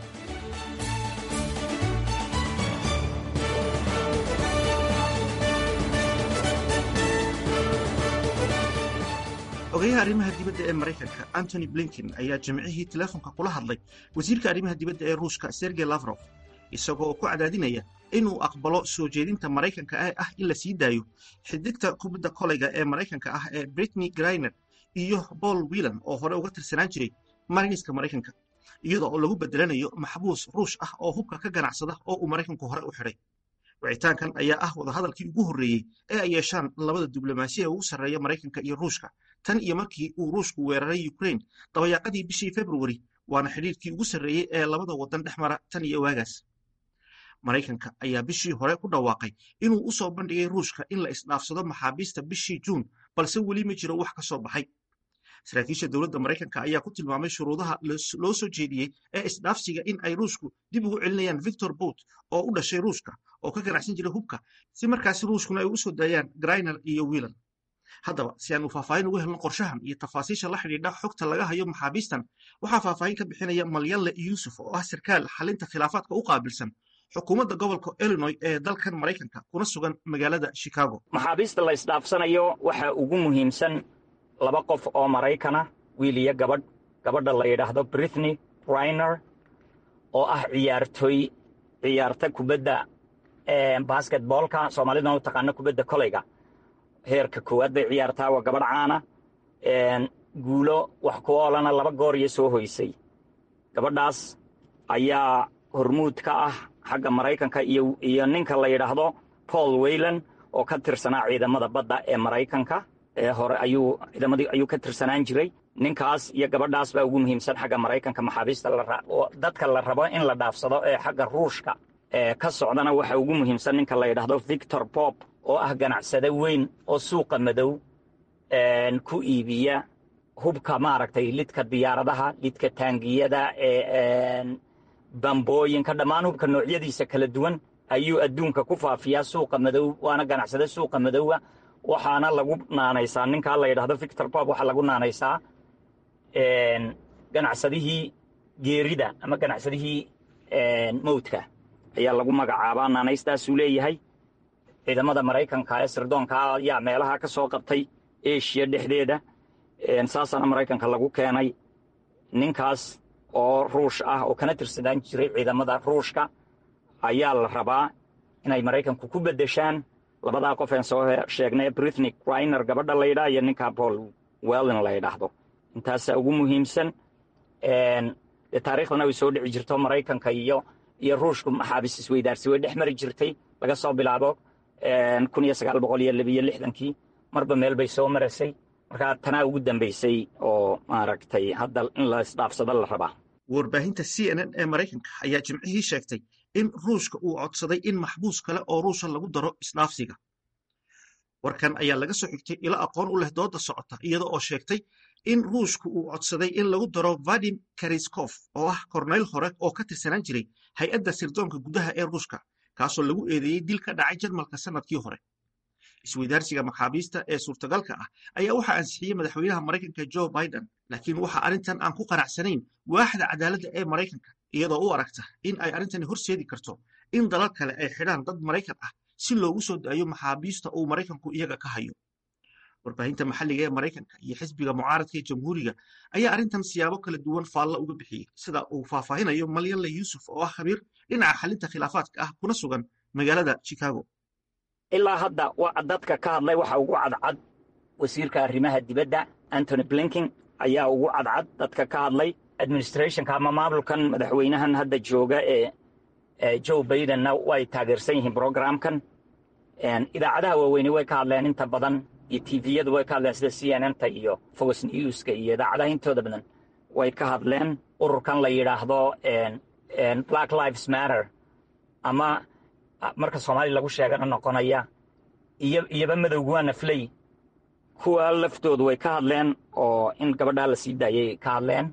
ogayaha arrimaha dibadda ee maraykanka antony blinken ayaa jimcihii teleefonka kula hadlay wasiirka arrimaha dibadda ee ruushka sergey lafrof isagoo oo ku cadaadinaya inuu aqbalo soo jeedinta maraykanka ee ah in la sii daayo xidigta kubadda kolayga ee maraykanka ah ee britney griner iyo paul whelan oo hore uga tirsanaan jiray marayniska maraykanka iyada oo lagu bedelanayo maxbuus ruush ah oo hubka ka ganacsada oo uu maraykanku hore u xidhay wicitaankan ayaa ah wadahadalkii ugu horreeyey ee ay yeeshaan labada diblomaasiya ugu sarreeya maraykanka iyo ruushka tan iyo markii uu ruushku weeraray ukrain dabayaaqadii bishii februari waana xidhiirkii ugu sarreeyey ee labada waddan dhex mara tan iyo waagaas maraykanka ayaa bishii hore ku dhawaaqay inuu u soo bandhigay ruushka in la isdhaafsado maxaabiista bishii juun balse weli ma jiro wax ka soo baxay saraakiisha dowladda maraykanka ayaa ku tilmaamay shuruudaha loo soo jeediyey ee isdhaafsiga in ay ruushku dib ugu celinayaan victor bout oo u dhashay ruushka oo ka ganacsan jiray hubka si markaasi ruushkuna ay ugu soo daayaan griner iyo wiilan haddaba si aan uu faahfaahin ugu helno qorshahan iyo tafaasiisha la xidhiidha xogta laga hayo maxaabiistan waxaa faahfaahin ka bixinaya malyanle yuusuf oo ah sarkaal xalinta khilaafaadka u qaabilsan xukuumadda gobolka illinoy ee dalkan maraykanka kuna sugan magaalada chicago maxaabiista la isdhaafsanayo waxaa ugu muhiimsan laba qof oo maraykana wiil iyo gabadh gabadha la yidhaahdo britney riner oo ah ciyaartoy ciyaarta kubadda basketboolka soomaalidana u taqaano kubadda koleyga heerka koowaad bay ciyaartaa waa gabadh caana guulo wax ku oolana laba goor iyo soo hoysay gabadhaas ayaa hormuud ka ah xagga maraykanka iyo iyo ninka la yidhaahdo paul waylan oo ka tirsanaa ciidamada badda ee maraykanka ee hore ayuu ciidamadii ayuu ka tirsanaan jiray ninkaas iyo gabadhaas baa ugu muhiimsan xagga maraykanka maxaabiista dadka la rabo in la dhaafsado ee xagga ruushka ee ka socdana waxa ugu muhiimsan ninka la yidhaahdo victor bob oo ah ganacsade weyn oo suuqa madow ku iibiya hubka maaragtay lidka diyaaradaha lidka taangiyada ee bambooyinka dhammaan hubka noocyadiisa kala duwan ayuu adduunka ku faafiyaa suuqa madow waana ganacsade suuqa madowga waxaana lagu naanaysaa ninkaa la yidhahdo victor bob waxaa lagu naanaysaa ganacsadihii geerida ama ganacsadihii mowdka ayaa lagu magacaabaa naanaystaasuu leeyahay ciidamada maraykanka ee sirdoonka ayaa meelaha ka soo qabtay eshiya dhexdeeda saasaana maraykanka lagu keenay ninkaas oo ruush ah oo kana tirsadaan jiray ciidamada ruushka ayaa la rabaa inay maraykanku ku beddeshaan labadaa qof een soo sheegnay britney griner gabadha la yidhaha iyo ninka paul wellin la yidhaahdo intaasaa ugu muhiimsan dee taariikhdana way soo dhici jirto maraykanka iyo iyo ruushku maxaabiis isweydaarsi way dhex mari jirtay laga soo bilaabo kun iyo sagaal boqol iyo labiyo lixdankii marba meel bay soo maraysay markaa tanaa ugu dambaysay oo maaragtay hadda in la isdhaafsado la rabaa warbaahinta c n n ee maraykanka ayaa jimcihii sheegtay in ruushka uu codsaday in maxbuus kale oo ruusha lagu daro isdhaafsiga warkan ayaa laga soo xigtay ilo aqoon u leh dooda socota iyada oo sheegtay in ruushku uu codsaday in lagu daro vadim kariskof oo ah korneyl hore oo ka tirsanaan jiray hay-adda sirdoonka gudaha ee ruushka kaasoo lagu eedeeyey dil ka dhacay jarmalka sannadkii hore isweydaarsiga maxaabiista ee suurtagalka ah ayaa waxaa ansixiyey madaxweynaha maraykanka joe biden laakiin waxa arrintan aan ku qanacsanayn waaxda cadaaladda ee maraykanka iyadoo u aragta in ay arrintani horseedi karto in dalal kale ay xidhaan dad maraykan ah si loogu soo daayo maxaabiista uu maraykanku iyaga ka hayo warbaahinta maxalliga ee maraykanka iyo xisbiga mucaaradka ee jamhuuriga ayaa arrintan siyaabo kala duwan faalla uga bixiyey sida uu faahfaahinayo malyanle yuusuf oo ah khabiir dhinaca xalinta khilaafaadka ah kuna sugan magaalada chicago ilaa hadda dadka ka hadlay waxa ugu cadcad wasiirka arrimaha dibadda antony blinking ayaa ugu cadcad dadka ka hadlay administrationka ama maamulkan madaxweynahan hadda jooga ee joe bidenna way taageersan yihiin brogramkan idaacadaha waaweyne way ka hadleen inta badan iyo tviyadu way ka hadleen sida c n n ta iyo fox newska iyo idaacadaha intooda badan way ka hadleen ururkan la yidhaahdo black lives matter ama marka soomaaliya lagu sheegana noqonaya iyo iyoba madowgu waa nafley kuwa laftoodu way ka hadleen oo in gabadhaa la sii daayay ka hadleen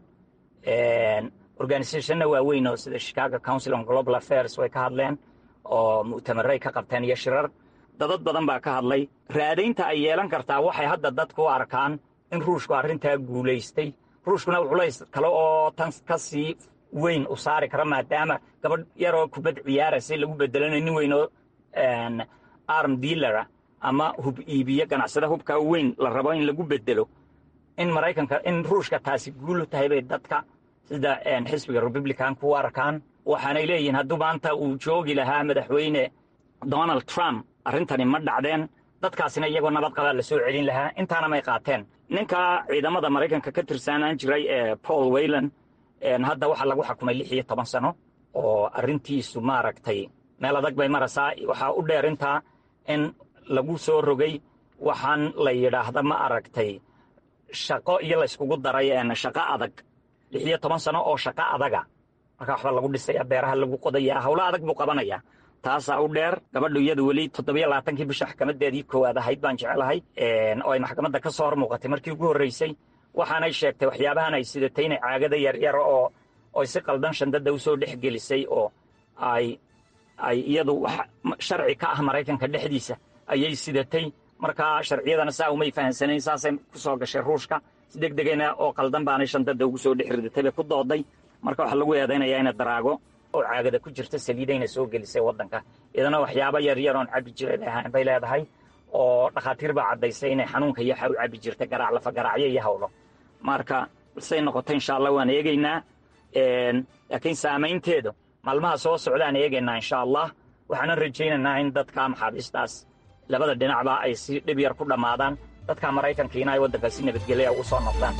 organizationna waaweyn oo sida chicago council on global affairs way ka hadleen oo mu'tamaray ka qabteen iyo shirar dadad badan baa ka hadlay raadaynta ay yeelan kartaa waxay hadda dadku u arkaan in ruushku arrintaa guulaystay ruushkuna culays kale oo tan ka sii weyn u saari kara maadaama gabadh yaroo kubad ciyaaraysa lagu bedelanayo nin weyn oo arm dealara ama hub iibiye ganacsada hubkaa weyn la rabo in lagu bedelo in maraykanka in ruushka taasi guulu tahay bay dadka sida xisbiga republicanku u arkaan waxaanay leeyihiin hadduu maanta uu joogi lahaa madaxweyne donald trump arrintani ma dhacdeen dadkaasina iyagoo nabad qabaa la soo celin lahaa intaana may qaateen ninka ciidamada maraykanka ka tirsanaan jiray ee paul waylan hadda waxaa lagu xakumay lix iyo toban sano oo arrintiisu maaragtay meel adag bay maraysaa waxaa u dheer intaa in lagu soo rogay waxaan la yidhaahda ma aragtay shaqo iyo layskugu daray shaqo adag lix iyo toban sano oo shaqo adaga marka waxba lagu dhisaya beeraha lagu qodaya howlo adag buu qabanaya taasaa u dheer gabadhu iyadu weli toddobiyo labaatankii bisha maxkamadeedii koowaad ahayd baan jecelahay oo ay maxkamadda ka soo hor muuqatay markii ugu horreysay waxaanay sheegtay waxyaabahan ay sidatay inay caagada yaryar oo oy si qaldan shandada usoo dhex gelisay oo ay ay iyadu wax sharci ka ah maraykanka dhexdiisa ayay sidatay markaa sharciyadana saa umay fahamsanayn saasay ku soo gashay ruushka si deg degayna oo qaldan baanay shandada ugu soo dhex ridatay bay ku dooday marka waxaa lagu eedaynayaa ina daraago oo caagada ku jirta saliidayna soo gelisay waddanka iyadana waxyaaba yaryar oon cabbi jiray ahaan bay leedahay oo dhakhaatiir baa caddaysay inay xanuunka iyo waxa u cabbi jirtay garaac lafa garaacyo iyo hawlo marka say noqoto insha allah waan eegaynaa laakiin saamaynteedu maalmaha soo socdaan eegaynaa insha allah waxaanan rajaynaynaa in dadka maxaabiistaas labada dhinacba ay si dhib yar ku dhammaadaan dadka maraykankiina ay waddanka si nabadgelya ugu soo noqdaan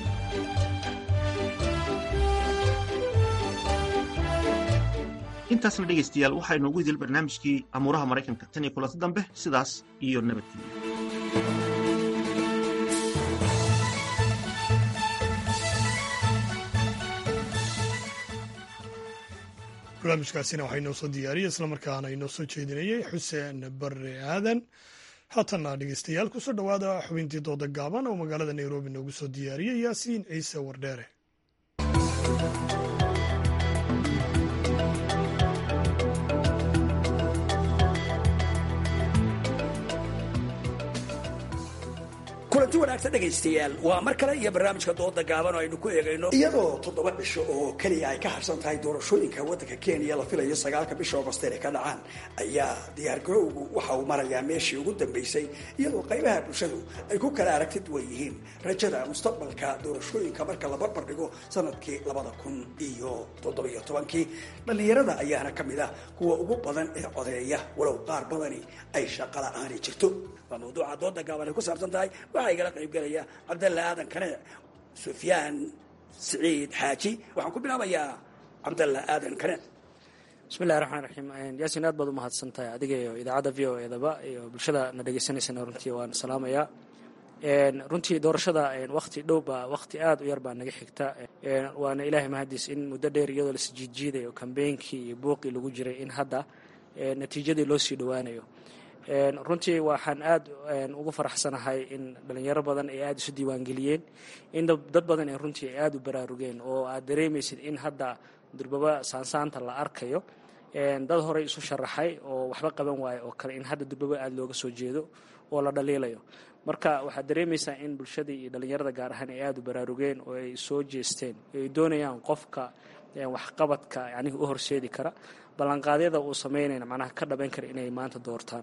intaasna dhegaystayaal waxaa inoogu idil barnaamijkii amuuraha maraykanka tan iyo kulanti dambe sidaas iyo nabadgelyo barnaamijkaasina waxaa inoo soo diyaariyey islamarkaana inoo soo jeedinayey xuseen barre aadan haatanna dhegeystayaal kusoo dhowaada xubintii dooda gaaban oo magaalada nairobi noogu soo diyaariyey yaasiin ciise wardheere kulanti wanaagsan dhegaystayaal waa mar kale iyo barnaamijka dooda gaaban oo aynu ku eegayno iyadoo toddoba cisho oo keliya ay ka harsan tahay doorashooyinka waddanka kenya la filayo sagaalka bisha agost inay ka dhacaan ayaa diyaargarowgu waxa uu marayaa meeshii ugu dambeysay iyadoo qaybaha bulshadu ay ku kala aragti duwan yihiin rajada mustaqbalka doorashooyinka marka la barbar dhigo sanadkii labada kun iyo toddobiyo tobankii dhallinyarada ayaana ka mid ah kuwa ugu badan ee codeeya walow qaar badani ay shaqa la-aani jirto waa mawduuca dooda gaaban ay ku saabsan tahay waxaa igala qaybgelaya cabdalla aadan kane sufyaan siciid xaaji waxaan ku bilaabayaa cabdalla aadan kane bismillahi raxmaan raxiim yaasin aad baad u mahadsan tahay adiga iyo idaacadda v o edaba iyo bulshada na dhegeysaneysana runtii waan salaamayaa runtii doorashada wakti dhow baa wakti aad u yar baa naga xigta waana ilaahay mahadiis in muddo dheer iyadoo la sijiidjiidayo kambeynkii iyo buuqii lagu jiray in hadda natiijadii loo sii dhowaanayo runtii waxaan aad ugu faraxsanahay in dhalinyaro badan ay aada isu diiwaangeliyeen in dad badan ay runtii ay aada u baraarugeen oo aad dareemaysid in hadda durbaba saansaanta la arkayo dad horey isu sharaxay oo waxba qaban waayo oo kale in hadda durbaba aada looga soo jeedo oo la dhaliilayo marka waxaad dareemaysaa in bulshadii iyo dhalinyarada gaar ahaan ay aada u baraarugeen oo ay soo jeesteen ay doonayaan qofka waxqabadka yanihi u horseedi kara ballanqaadyada uu samaynayna macnaha ka dhabayn kara inay maanta doortaan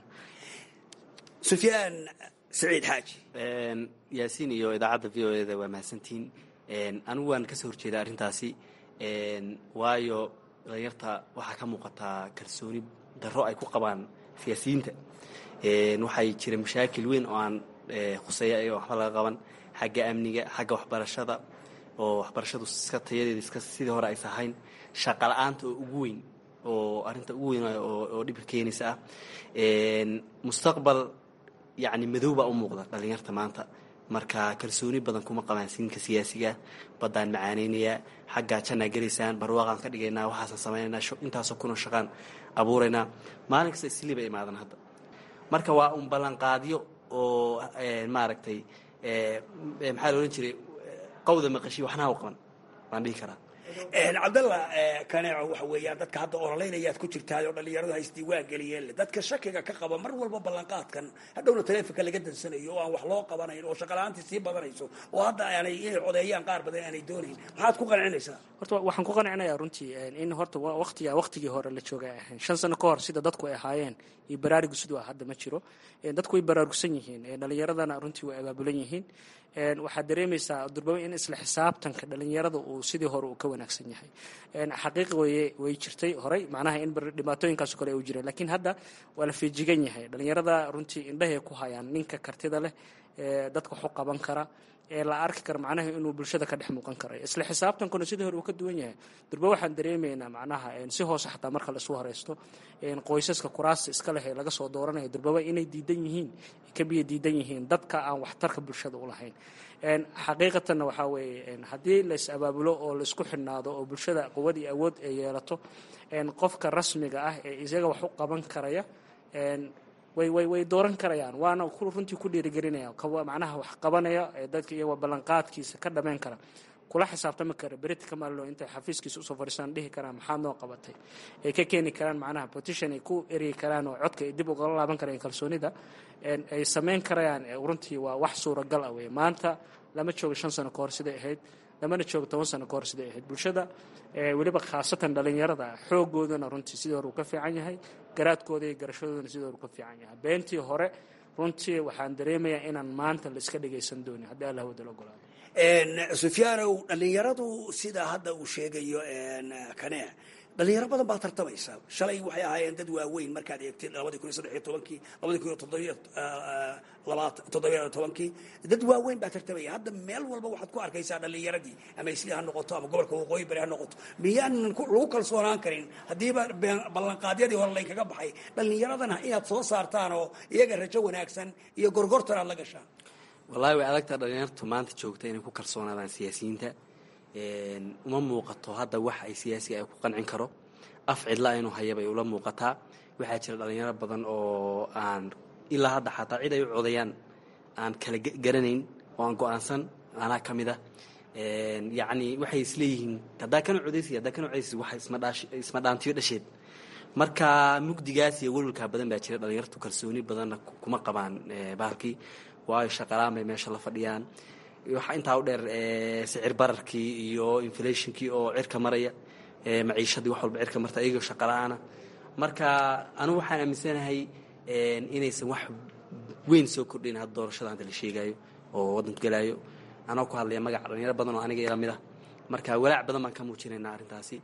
sufyaan saciid xaaji yaasiin iyo idaacadda v o eda waa mahadsantihiin anigu waan kasoo horjeeda arrintaasi waayo dhalinyarta waxaa ka muuqataa kalsooni darro ay ku qabaan siyaasiyiinta waxay jira mashaakil weyn oo aan khuseeya iyago waxba laga qaban xagga amniga xagga waxbarashada oo waxbarashadu iska tayadeeda iska sidii hore aysa ahayn shaqa la-aanta oo ugu weyn oo arrinta ugu weyn oo dhibka keenaysa ah mustaqbal yacni madow baa u muuqda dhallinyarta maanta marka kalsooni badan kuma qabaan siinka siyaasiga baddaan macaaneynayaa xaggaa jannaa gelaysaan barwaaqaan ka dhigaynaa waxaasaan samaynaynaa intaasoo kunoo shaqaan abuuraynaa maalin kasta isliiba imaadan hadda marka waa un ballanqaadyo oo maaragtay maxaa la odhan jiray qawda maqashi waxnaha u qaban waan dhihi karaa cabdalla kaneeco waxa weeyaan dadka hadda ololaynayaad ku jirtaay oo dhallinyaradu ha isdiiwaan geliyeen dadka shakiga ka qaba mar walba ballanqaadkan hadhowna taleefonka laga dansanayo oo aan wax loo qabanayn oo shaqala-aantii sii badanayso oo hadda aanay inay codeeyaan qaar badan aanay doonayn maxaad ku qancinaysaa horta waxaan ku qancinayaa runtii in horta waqtiga waqtigii hore la joogay ay ahayn shan sano ka hor sida dadku ay ahaayeen iyo baraarugu siduu ah hadda ma jiro dadku way baraarugsan yihiin dhalinyaradana runtii way abaabulan yihiin waxaad dareemaysaa durbaba in isla xisaabtanka dhalinyarada uu sidii hore uu ka wanaagsan yahay xaqiiq weye way jirtay horey macnaha in dhibaatooyinkaaso kale u jireen lakiin hadda waa la feejigan yahay dhalinyarada runtii indhahay ku hayaan ninka kartida leh dadka waxu qaban kara ee la arki kara macnaha inuu bulshada ka dhex muuqan karayo isla xisaabtankuna sidii hore uu ka duwan yahay durba waxaan dareemaynaa macnaha si hoose xataa marka la isu horeysto qoysaska kuraasta iska leh ee laga soo dooranaya durbaba inay diidan yihiin ka biyo diidan yihiin dadka aan waxtarka bulshada u lahayn xaqiiqatanna waxaa weeye haddii la is abaabulo oo la isku xidhnaado oo bulshada quwad iyo awood ay yeelato qofka rasmiga ah ee isaga wax u qaban karaya way way way dooran karayaan waana runtii ku dhiirigelinaya macnaha wax qabanaya ee dadka iyagoo ballanqaadkiisa ka dhammayn kara kula xisaabtami kara berita ka maallo intay xafiiskiisa usoo fadhiistaan dhihi karaan maxaad noo qabatay ay ka keeni karaan macnaha petition ay ku eryi karaan oo codka ay dib ugala laaban karayaan kalsoonida ay samayn karayaan runtii waa wax suuragal ah weye maanta lama joogo shan sano ka hor siday ahayd lamana joogo toban sano ka hor siday ahayd bulshada weliba khaasatan dhalinyarada xoogoodana runtii sidii hore uu ka fiican yahay garaadkooda iyo garashadoodana sidii hore uu ka fiican yahay beentii hore runtii waxaan dareemayaa inaan maanta la iska dhagaysan doonin haddii allah wada la ogolaado sufyaanow dhalinyaradu sida hadda uu sheegayo kane dhalinyaro badan baa tartamaysa shalay waxay ahaayeen dad waaweyn markaad eegtid labadii kun iyo saddex iyo tobankii labadii kun iyo toddobiyo labaatan toddobiyo tobankii dad waaweyn baa tartamaya hadda meel walba waxaad ku arkaysaa dhalinyaradii ama isli ha noqoto ama gobolka waqooyi bari ha noqoto miyaanan lagu kalsoonaan karin haddiiba ballanqaadyadii hore laynkaga baxay dhalinyaradana inaad soo saartaan oo iyaga rajo wanaagsan iyo gorgortan aad la gashaan wallahi way adagtaa dhalinyartu maanta joogta inay ku kalsoonaadaan siyaasiyiinta uma muuqato hadda wax ay siyaasiga ay ku qancin karo af cidla inuu hayabay ula muuqataa waxaa jira dhalinyaro badan oo aan ilaa hadda xataa cid ay u codayaan aan kala garanayn oo aan go-aansan anaa ka mid a yacni waxay isleeyihiin haddaa kana codaysi haddaa kana codaysi wax isma dhaantiyo dhasheed marka mugdigaas iyo welwalkaa badan baa jira dhalinyartu kalsooni badanna kuma qabaan bahalkii waayo shaqalaan bay meesha la fadhiyaan waxaa intaa u dheer sicir bararkii iyo inflationkii oo cirka maraya maciishadii wax walba cirka marta iyagoo shaqala-aana marka anugu waxaan aaminsanahay inaysan wax weyn soo kordhayn hadda doorashada hadda la sheegayo oo waddanku gelaayo anoo ku hadlaya magaca dhalinyaro badan oo aniga ila mid ah marka walaac badan baan ka muujinaynaa arrintaasi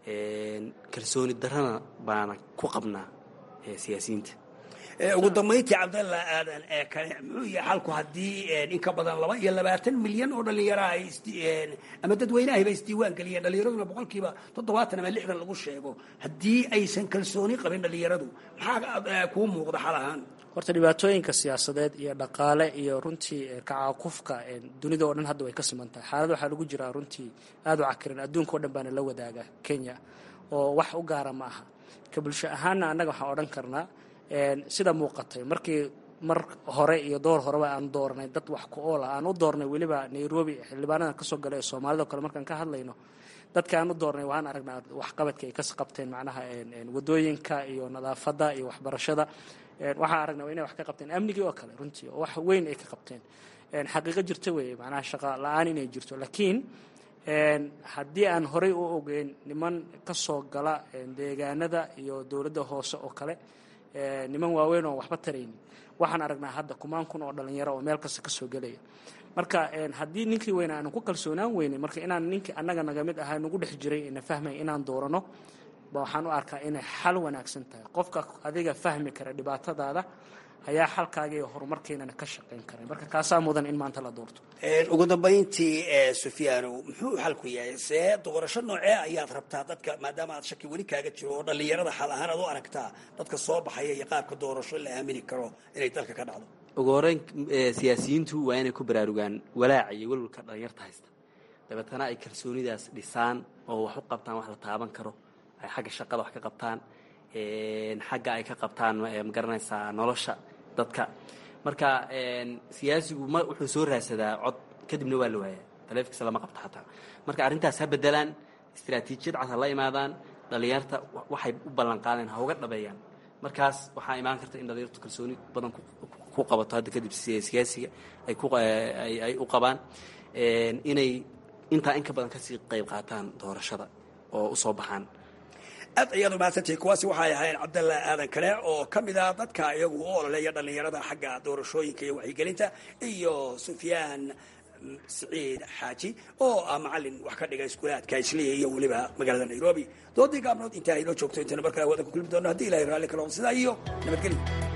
kalsooni darana baana ku qabnaa siyaasiyiinta ugu dambayntii cabdalla aadan ee kale muxuu yahay xalku haddii in ka badan laba iyo labaatan milyan oo dhallinyara ay ama dadweynahiba isdiiwaan geliyeen dhallinyaraduna boqolkiiba toddobaatan ama lixdan lagu sheego haddii aysan kalsooni qabin dhallinyaradu maxaa kuu muuqda xal ahaan horta dhibaatooyinka siyaasadeed iyo dhaqaale iyo runtii kacaakufka dunida oo dhan hadda way ka siman tahay xaalad waxaa lagu jiraa runtii aada u cakiran adduunka o dhan baana la wadaaga kenya oo wax u gaara ma aha ka bulsho ahaanna annaga waxaan odhan karnaa sida muuqatay markii mar hore iyo door horeba aan dooranay dad wax ku oola aan u doornay weliba nairobi xildhibaanadan kasoo galay ee soomaalida o kale markaan ka hadlayno dadka aan u doornay waan aragnaa waxqabadka ay ka qabteen macnaha wadooyinka iyo nadaafadda iyo waxbarashada waxaan aragnaa inay wax ka qabteen amnigii oo kale runtii oo wax weyn ay ka qabteen xaqiiqo jirta weeye macnaha shaqa la-aan inay jirto laakiin haddii aan horey u ogeyn niman kasoo gala deegaanada iyo dowladda hoose oo kale niman waaweyn oo waxba taraynin waxaan aragnaa hadda kumaan kun oo dhalinyaro oo meel kasta kasoo gelaya marka haddii ninkii weyna aanu ku kalsoonaan weynin marka inaan ninkii annaga naga mid ahaa nagu dhex jiray ina fahmay inaan doorano ba waxaan u arkaa inay xal wanaagsan tahay qofka adiga fahmi kara dhibaatadaada ayaa xalkaaga iyo horumarkeenana ka shaqayn karay marka kaasaa mudan in maanta la doorto ugu dambayntii sufyaanow muxuu xalku yahay see doorasho noocee ayaad rabtaa dadka maadaama aad shaki weli kaaga jiro oo dhallinyarada xal ahaan aad u aragtaa dadka soo baxaya iyo qaabka doorasho la aamini karo inay dalka ka dhacdo ugu horeyn siyaasiyiintu waa inay ku baraarugaan walaaca iyo welwalka dhalinyarta haysta dabeetana ay kalsoonidaas dhisaan oo wax u qabtaan wax la taaban karo ay xagga shaqada wax ka qabtaan xagga ay ka qabtaan magaranaysaa nolosha dadka marka siyaasigu ma wuxuu soo raadsadaa cod kadibna waa la waayaa taleefikiisa lama qabto xataa marka arrintaas ha bedelaan istaraatiijiyad cad ha la imaadaan dhallinyarta waxay u ballanqaadeen ha uga dhabeeyaan markaas waxaa imaan karta in dhallinyartu kalsooni badan ku qabato hadda kadib siyaasiga ay u qabaan inay intaa in ka badan kasii qayb qaataan doorashada oo usoo baxaan aad ayaad umahadsantihi kuwaasi waxay ahayn cabdalla aadan kale oo ka mid ah dadka iyagu u ololeeya dhallinyarada xagga doorashooyinka iyo waxyigelinta iyo sufyaan siciid xaaji oo ah macalin wax ka dhiga iskuulaadka isliya iyo weliba magaalada nairobi doodii gaabnood intaa inoo joogto intayna markale wadan ku kulmi doono haddii ilahay raalli ka noqdo sidaa iyo nabadgelyo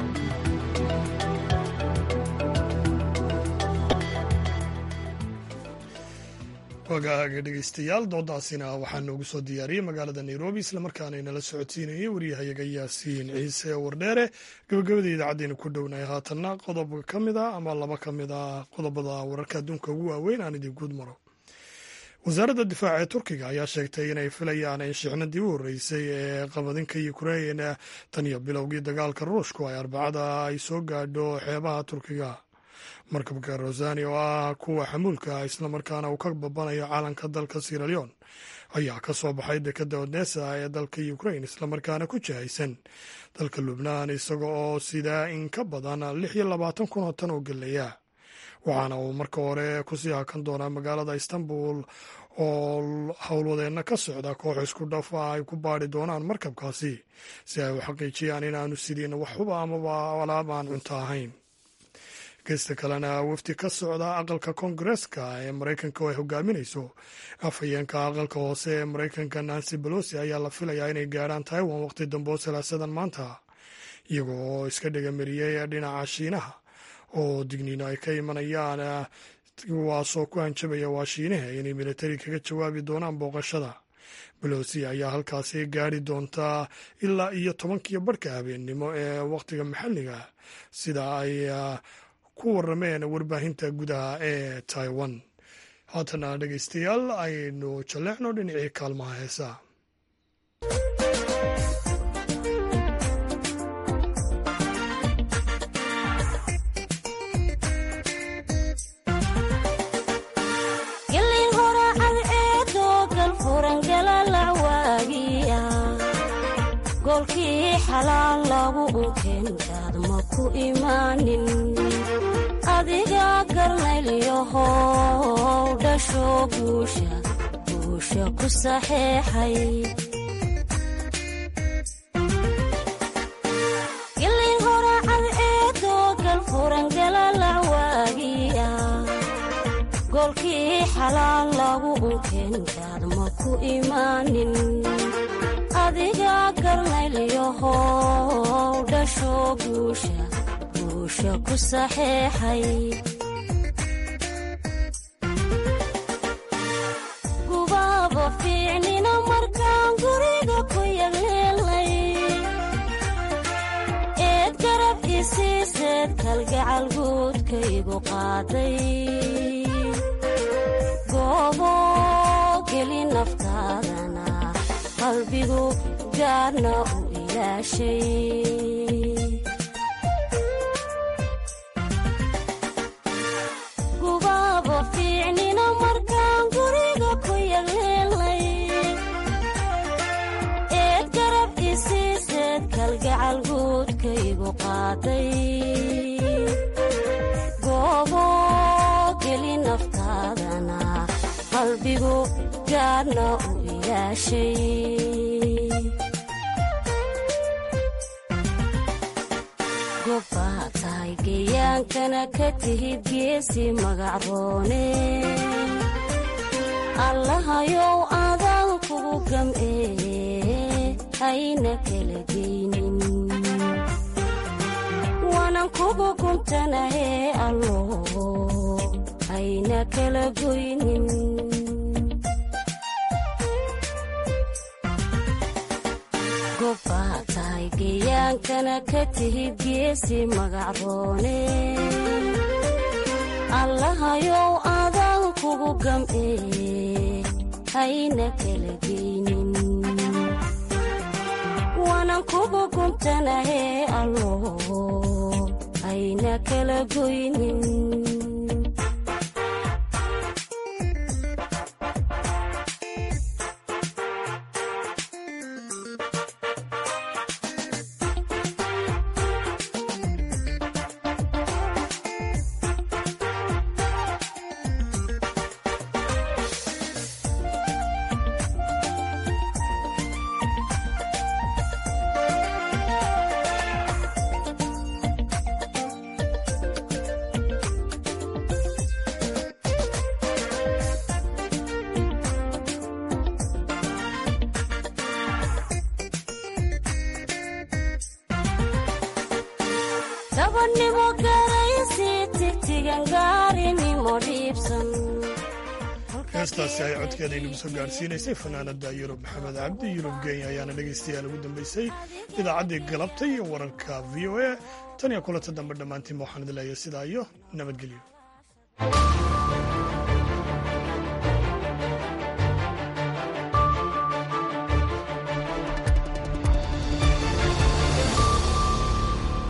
wagaaga dhegeystayaal doodaasina waxaa noogu soo diyaariyey magaalada nairobi islamarkaana inala socodsiinayay waryahayaga yaasiin ciise wardheere gabagabada idaacaddeena ku dhownahay haatanna qodob ka mid a ama laba ka mid a qodobada wararka adduunka ugu waaweyn aan idin guud maro wasaaradda difaaca ee turkiga ayaa sheegtay inay filayaan in shixnadii u horreysay ee qabadinka ukrain tan iyo bilowgii dagaalka ruushku ay arbacada ay soo gaadho xeebaha turkiga markabka rosani oo ah kuwa xamuulka islamarkaana uu ka babanayo caalanka dalka siraleon ayaa ka soo baxay dekadda odesa ee dalka ukrain islamarkaana ku jihaysan dalka lubnaan isaga oo sidaa in ka badan lix iyo labaatan kun oo tan oo geleya waxaana uu marka hore kusii hakan doonaa magaalada istanbul oo howlwadeenna ka socda koox isku dhaf ah ay ku baadi doonaan markabkaasi si ay u xaqiijiyaan inaanu sidiin waxuba amaba alaab aan cunto ahayn geysta kalena wafdi ka socda aqalka koongareeska ee maraykanka oo ay hogaaminayso afhayeenka aqalka hoose ee maraykanka nancy balosi ayaa la filayaa inay gaadhaan taiwan waqti dambe oo salaasadan maanta iyagoo oo iska dhegamariyey dhinaca shiinaha oo digniino ay ka imanayaan kuwaasoo ku hanjabaya waa shiinaha inay militari kaga jawaabi doonaan booqashada balosi ayaa halkaasi gaari doontaa ilaa iyo tobankiyo barhka habeennimo ee wakhtiga maxalliga sida ay ku warameen warbaahinta gudaha ee taiwan haatana dhegeystayaal aynu jalleecno dhinacii kaalmaha heesaa goolkii xalaal lagu unkeenkaad ma ku imaanin adiga garnaylyahow dhasho guusha guusha ku saxeexay gilin horacad eedoo galfuran galalacwaagiya goolkii xalaal lagu unkeenkaad ma ku imaanin adiga garnaylyahow dhasho guusha guusha ku saxeexay gubaaba fiicnina markaan guriga ku yagleelnay eed garab isiiseed kalgacal guudkaygu qaaday goobo geli naftaadana qalbigu gaarna u ilaashay gubaaba fiicnina markaan guriga ku yagleelnay eed garab isiiseed kalgacal guudkaygu qaaday goobo geli naftaadana qalbigu gaarna u gobbaa tahay geyaankana ka tihid geesi magacroone allahayow adaan kugu gam'ee hayna kala geynin waanan kugu guntanahee allo hayna kala goynin gobbaa tahay geyaankana ka tihid geesi magacroone allahayow adaan kugu gam'ee hayna kala geynin waanan kugu guntanahee allo hayna kala goynin dabannimo garaysi tigtigan gaarinimo dhiibsan heestaasi ay codkeeda inagu soo gaadhsiinaysay fanaanada yurub maxamed cabdi yurub genya ayaana dhegaystayaal ugu dambeysay idaacaddii galabta iyo wararka v o a tan iyo kulanta dambe dhammaantiinba waxaan idin leeyahay sidaa iyo nabadgelyo